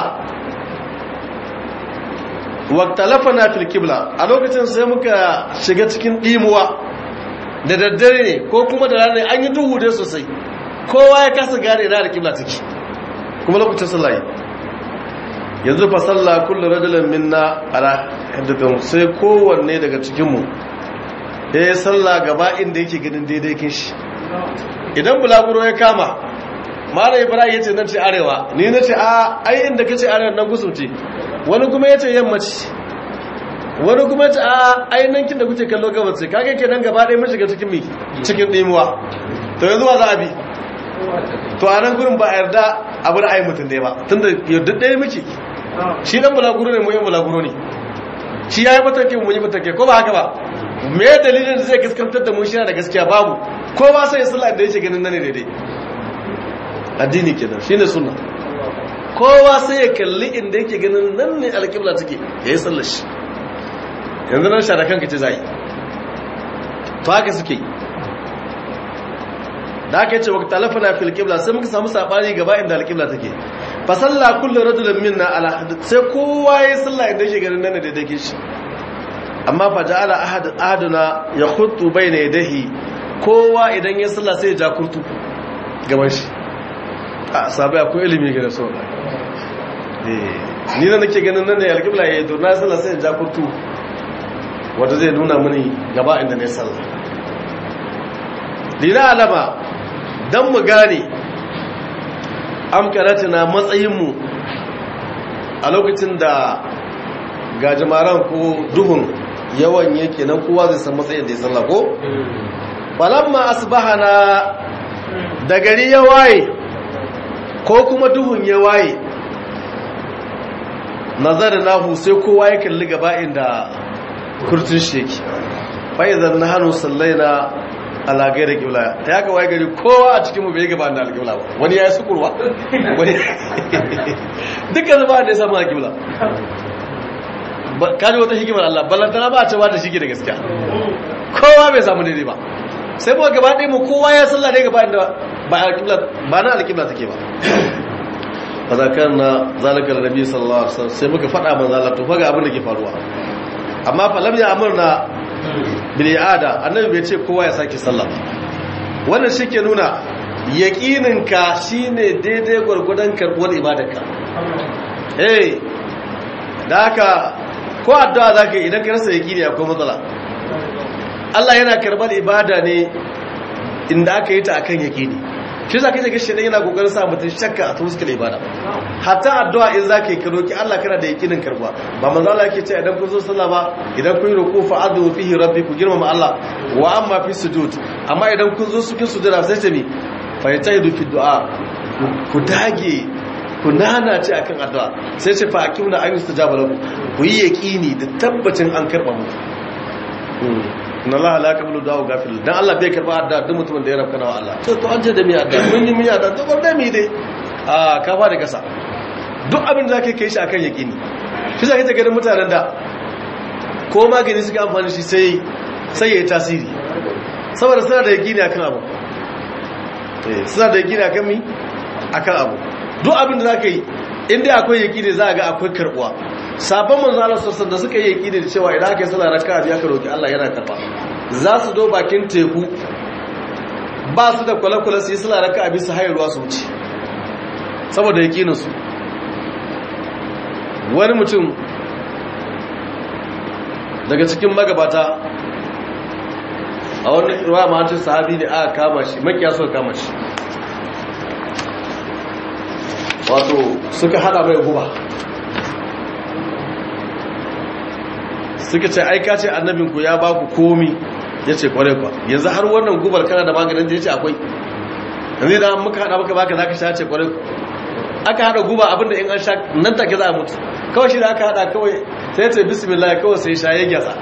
waktalafa na filkibla a lokacin sai muka shiga cikin ɗimuwa da daddare ne ko kuma da ranar an yi duhu dai sosai kowa ya kasa gane na alkibla take kuma lokacin sallaye yanzu fa sallah kullu rajulin minna ala haddathin sai kowanne daga cikinmu ya yi sallah gaba inda yake ganin daidai kin shi idan bulaguro ya kama mara ibrahim ya ce nan ce arewa ni na ce a ai inda ka ce arewa nan gusumce wani kuma ya ce yammaci wani kuma ya ce a ai nan kin da kuke kallo gabas ce kage ke nan gaba ɗaya mun shiga cikin mi cikin ɗimuwa to yanzu wa za a bi to a nan gurin ba a yarda abu da ayi mutum ɗaya ba tunda yadda ɗaya muke shi dan bulaguro ne mu yin bulaguro ne shi ya yi matake mu yi matake ko ba haka ba me dalilin da zai gaskantar da mu shi da gaskiya babu ko ba sai sallah da yake ganin nan ne daidai addini kenan shine sunna kowa sai ya kalli inda yake ganin nan ne alƙibla take yayi sallar shi yanzu nan shara kanka ce zai to haka suke da aka ce wa talafana fil qibla sai muka samu sabani gaba inda alƙibla take fa salla kullu rajulin minna ala hadd sai kowa yayi sallah inda yake ganin nan ne daidai ke shi amma fa ja'ala ahad ahaduna yakhutu bayna yadayhi kowa idan ya sallah sai ya ja kurtu gaban shi a sabai akwai ilimi ga so ni na nake ganin nan ne alƙibla yayi to na sallah sai ya ja kurtu wanda zai nuna mini gaba inda ne sallah lina alama don mu gane amkaratina matsayinmu a lokacin da gajimaran ko duhun yawan yake nan kowa zai san matsayin da ya sallah ko? falamma asbahana da gari ya waye ko kuma duhun ya waye nazarin nahu sai kowa ya kalli gaba inda kurtun shi yake fa'izar na hannu sallai na alagai da kibla ta yaka waye gari kowa a cikinmu bai gaba da alkibla ba wani ya yi sukurwa wani dukkan zuba da ya samu alkibla kaji wata hikimar Allah ballantana ba a cewa da shige da gaskiya kowa bai samu daidai ba sai mu gaba ɗaya mu kowa ya salla dai gaba inda ba alkibla ba na alkibla take ba fa zakarna zalika annabi sallallahu alaihi wasallam sai muka faɗa manzo Allah to faga abin da ke faruwa amma fa lam ya amurna bil i'ada annabi bai ce kowa ya sake sallah wannan shike nuna yaqinin ka shine daidai gurgudan karbuwar ibadarka eh da haka ko addu'a zaka yi idan ka rasa yaqini akwai matsala Allah yana karbar ibada ne inda aka yi ta akan yaqini shi za ka yi gashi ne yana kokarin sa mutum shakka a tuskar ibada hatta addu'a in za ka yi roki Allah kana da yakinin karbuwa ba manzo Allah yake ce idan kun zo sallah ba idan kun yi ruku fa adu fihi rabbi ku girmama Allah wa amma fi sujud amma idan kun zo cikin sujuda sai ce mi fa yatahidu fi du'a ku dage ku nana ce akan addu'a sai ce fa akimna an yustajaba lakum ku yi yaqini da tabbacin an karba mu inna Allah la yaqbalu du'a gafil dan Allah bai karba adda duk mutumin da ya rabka wa Allah to to an ce da mi adda mun yi mun yi adda to bar da mi dai a ka fara kasa duk abin da zaka kai shi akan yaqini shi zaka ta ganin mutanen da ko magani suka amfani shi sai sai yayi tasiri saboda suna da yaqini akan abu eh suna da yaqini akan mi akan abu duk abin da zaka yi inda akwai yaqini za ga akwai karbuwa sabon manzo sassan da suka yi yaki da cewa idan aka yi sallah raka'a biya ka roki Allah yana karba za su do bakin teku ba su da kwale-kwale su yi sallah raka'a bi su hayarwa su wuce saboda yakinin su wani mutum daga cikin magabata a wani ruwa mahancin sahabi ne aka kama shi makiya suka kama shi wato suka hada mai guba suka ce aika ce annabinku ya ba ku komi ya ce kwarai kwa yanzu har wannan gubar kana da maganin da ya ce akwai yanzu da muka hada maka baka za ka sha ce kwarai aka hada guba abinda in an sha nan take za a mutu kawai shi da aka hada kawai sai ce bismillah kawai sai sha ya gyasa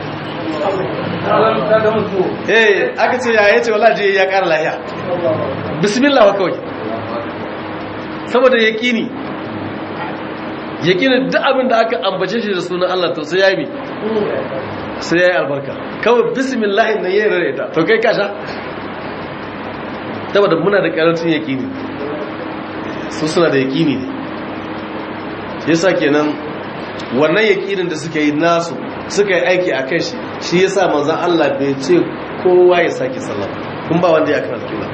eh aka ce ya yace wallahi je ya kara lahiya bismillah wa kawai saboda yaqini yaqini duk abin da aka ambace shi da sunan Allah to sai ya yi sai ya yi albarka kawai bismillah na yi rare ta to kai kasha saboda muna da karancin yaqini su suna da yaqini ne yasa kenan wannan yaqinin da suka yi nasu suka yi aiki a kai shi shi yasa manzon Allah bai ce kowa ya saki sallah kun ba wanda ya karanta kula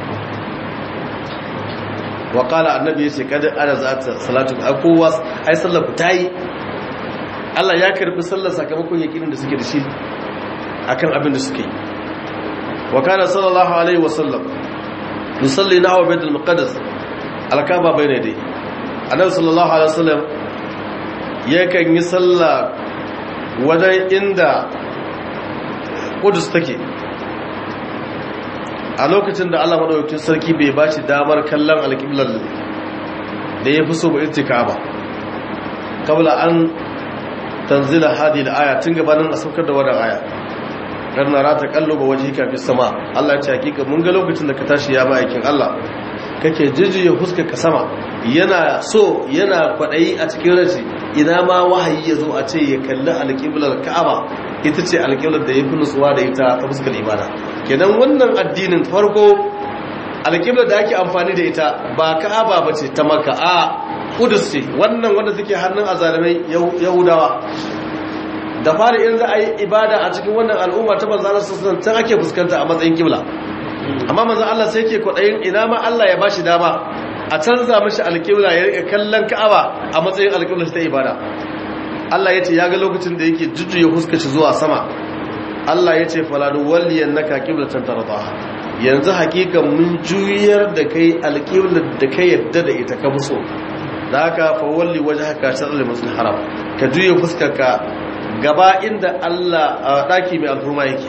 wa qala annabi yace kada ana zata salatu a kowa ai sallar ku tayi Allah ya karbi sallar sakamakon yakinin da suke da shi akan abin da suke yi wa kana sallallahu alaihi wa sallam yusalli nahwa baitul muqaddas alkaba bayna dai annabi sallallahu alaihi wasallam yakan yi sallah wajen inda kudus take a lokacin da Allah madaukakin sarki bai ba shi damar kallon alƙiblar da ya fi so ba irtika ba kabla an tanzila hadi da aya tun gabanin a saukar da wannan aya dan na rata kallo ba waje kafin sama Allah ya ce hakika mun ga lokacin da ka tashi ya ba aikin Allah kake jijiye huskar ka sama yana so yana kwaɗayi a cikin rashi ina ma wahayi ya zo a ce ya kalli alƙiblar ka'aba ita ce alƙiblar da ya fi nutsuwa da ita ta fuskar ibada kenan wannan addinin farko alƙiblar da ake amfani da ita ba ka'aba ba ce ta maka a kudus ce wannan wanda suke hannun azalimai yahudawa da fara in za a yi ibada a cikin wannan al'umma ta manzanar sassan can ake fuskanta a matsayin kibla amma manzan Allah sai ke kwaɗayin ina ma Allah ya bashi dama a canza mashi alƙibla ya rika kallon ka'aba a matsayin alƙibla ta ibada Allah ya ce ya ga lokacin da yake jujjuya huskaci zuwa sama Allah ya ce faladu walliyan naka qiblatan tardaha yanzu hakika mun juyar da kai alqiblat da kai yadda da ita ka muso da haka fa walli wajhaka shatr al-masjid haram ka juye fuskarka gaba inda Allah a daki mai alfurma yake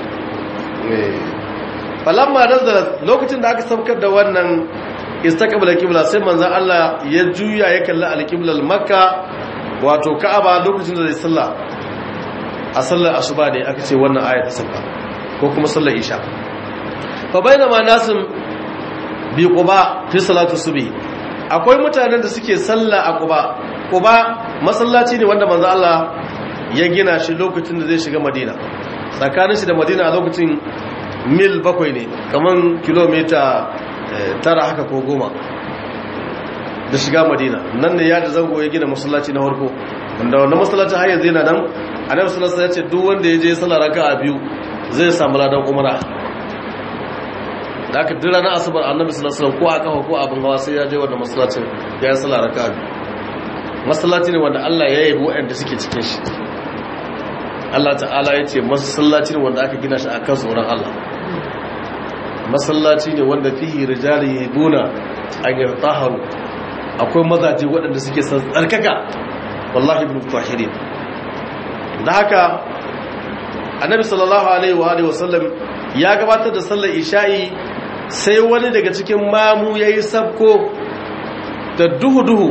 falamma nazala lokacin da aka saukar da wannan istaqbala qibla sai manzon Allah ya juya ya kalli al-qiblal makka wato ka'aba lokacin da zai sallah a sallar asuba ne aka ce wannan aya ta sauka ko kuma sallar isha fa bainama nasim bi quba fi salatu subhi akwai mutanen da suke sallah a quba quba masallaci ne wanda manzon Allah ya gina shi lokacin da zai shiga madina tsakanin shi da madina a lokacin mil bakwai ne kaman kilomita tara haka ko goma da shiga madina nan ne ya da zango ya gina masallaci na farko wanda wanda masallacin har yanzu yana nan annabi sallallahu alaihi ya ce duk wanda ya je sallar raka'a biyu zai samu ladan umara da aka duk ranar asabar annabi sallallahu alaihi ko a kafa ko abin hawa sai ya je wannan masallacin ya yi sallar raka'a biyu masallaci ne wanda Allah ya yabi waɗanda suke cikin shi Allah ta'ala ya ce masallaci ne wanda aka gina shi a kan tsoron Allah masallaci ne wanda fihi rijali yabuna an yartaharu akwai mazaje waɗanda suke san tsarkaka wallahi ibn tahirin da haka annabi sallallahu alaihi wa alihi wasallam ya gabatar da sallar isha'i sai wani daga cikin mamu yayi sabko da duhu duhu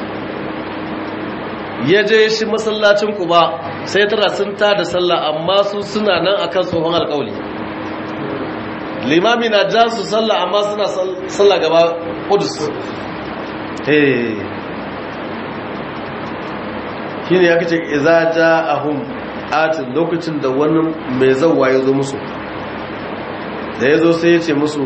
ya je shi masallacin kuba sai tara sun ta da sallah amma su suna nan akan tsohon alƙawli limami na jan su sallah amma suna sallah gaba kudus shi ne ya kace iza ja ahum atin lokacin da wani mai zauwa ya zo musu da ya zo sai ya ce musu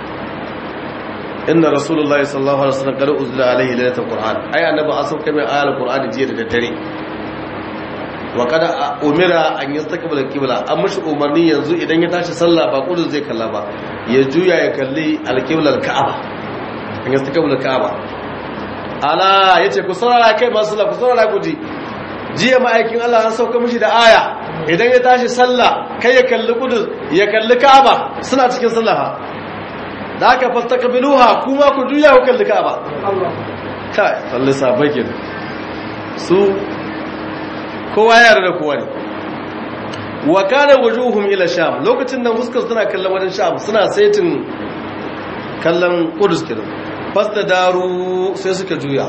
inna rasulullahi sallallahu alaihi wasallam qad uzila alaihi lailatul qur'an ai annabi an sauka mai ayatul qur'ani jiya da daddare wa kada umira an yastaqbala qibla an mishi umarni yanzu idan ya tashi sallah ba kudu zai kalla ba ya juya ya kalli alqibla alka'aba an yastaqbala alka'aba ala yace ku saurara kai masu sallah ku saurara ku ji jiya ma'aikin Allah an sauka mishi da aya idan ya tashi sallah kai ya kalli kudu ya kalli ka'aba suna cikin sallah da aka fastaqbiluha kuma ku juya ku kalli ka'aba kai sallah sabai kenan su kowa ya yarda da kowa ne wa kana wujuhum ila sham lokacin nan fuskar suna kallon wajen sham suna saitin kallon kudus kenan fasta daru sai suka juya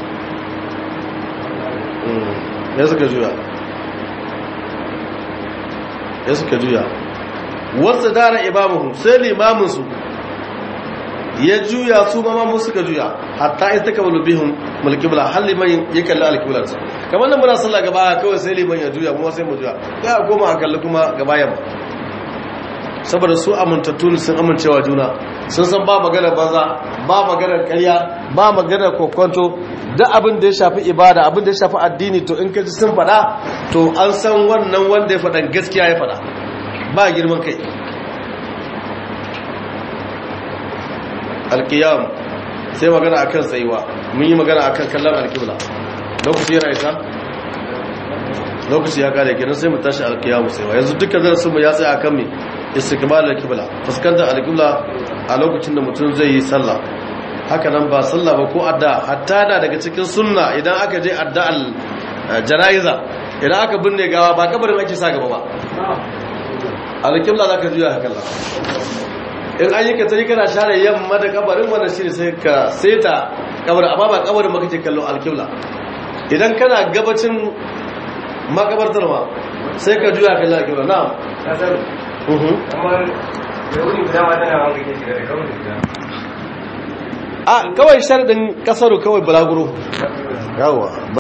ya suka juya ya suka juya wasu dara imamuhum sai limaminsu ya juya su ma mu suka juya hatta in taka balu bihum mulkibla har liman ya kalli alkiblar sa kamar nan muna sallah gaba kawai sai liman ya juya kuma sai mu juya ya koma a kalli kuma gaba yamma saboda su amintattu ne sun amincewa juna sun san ba magana banza ba magana karya ba magana kokonto duk abin da ya shafi ibada abin da ya shafi addini to in kaji sun faɗa to an san wannan wanda ya faɗa gaskiya ya faɗa ba girman kai alkiyam sai magana akan tsayuwa mun yi magana akan kallon alkibla lokaci yana isa lokaci ya kare kenan sai mu tashi alkiyam tsayuwa yanzu dukkan darasin mu ya tsaya akan me istiqbal alkibla fuskantar alkibla a lokacin da mutum zai yi sallah haka nan ba sallah ba ko adda hatta da daga cikin sunna idan aka je adda al janaiza idan aka binne gawa ba kabarin ake sa gaba ba alkibla zaka juya haka Allah in an yi ka tari kana share yamma da kabarin wannan shi ne sai ka seta kabarin amma ba kabarin ba kake kallon alkibla idan kana gabacin makabartar ma sai ka juya kallon alkibla na a kawai shardin kasaru kawai bulaguro yawa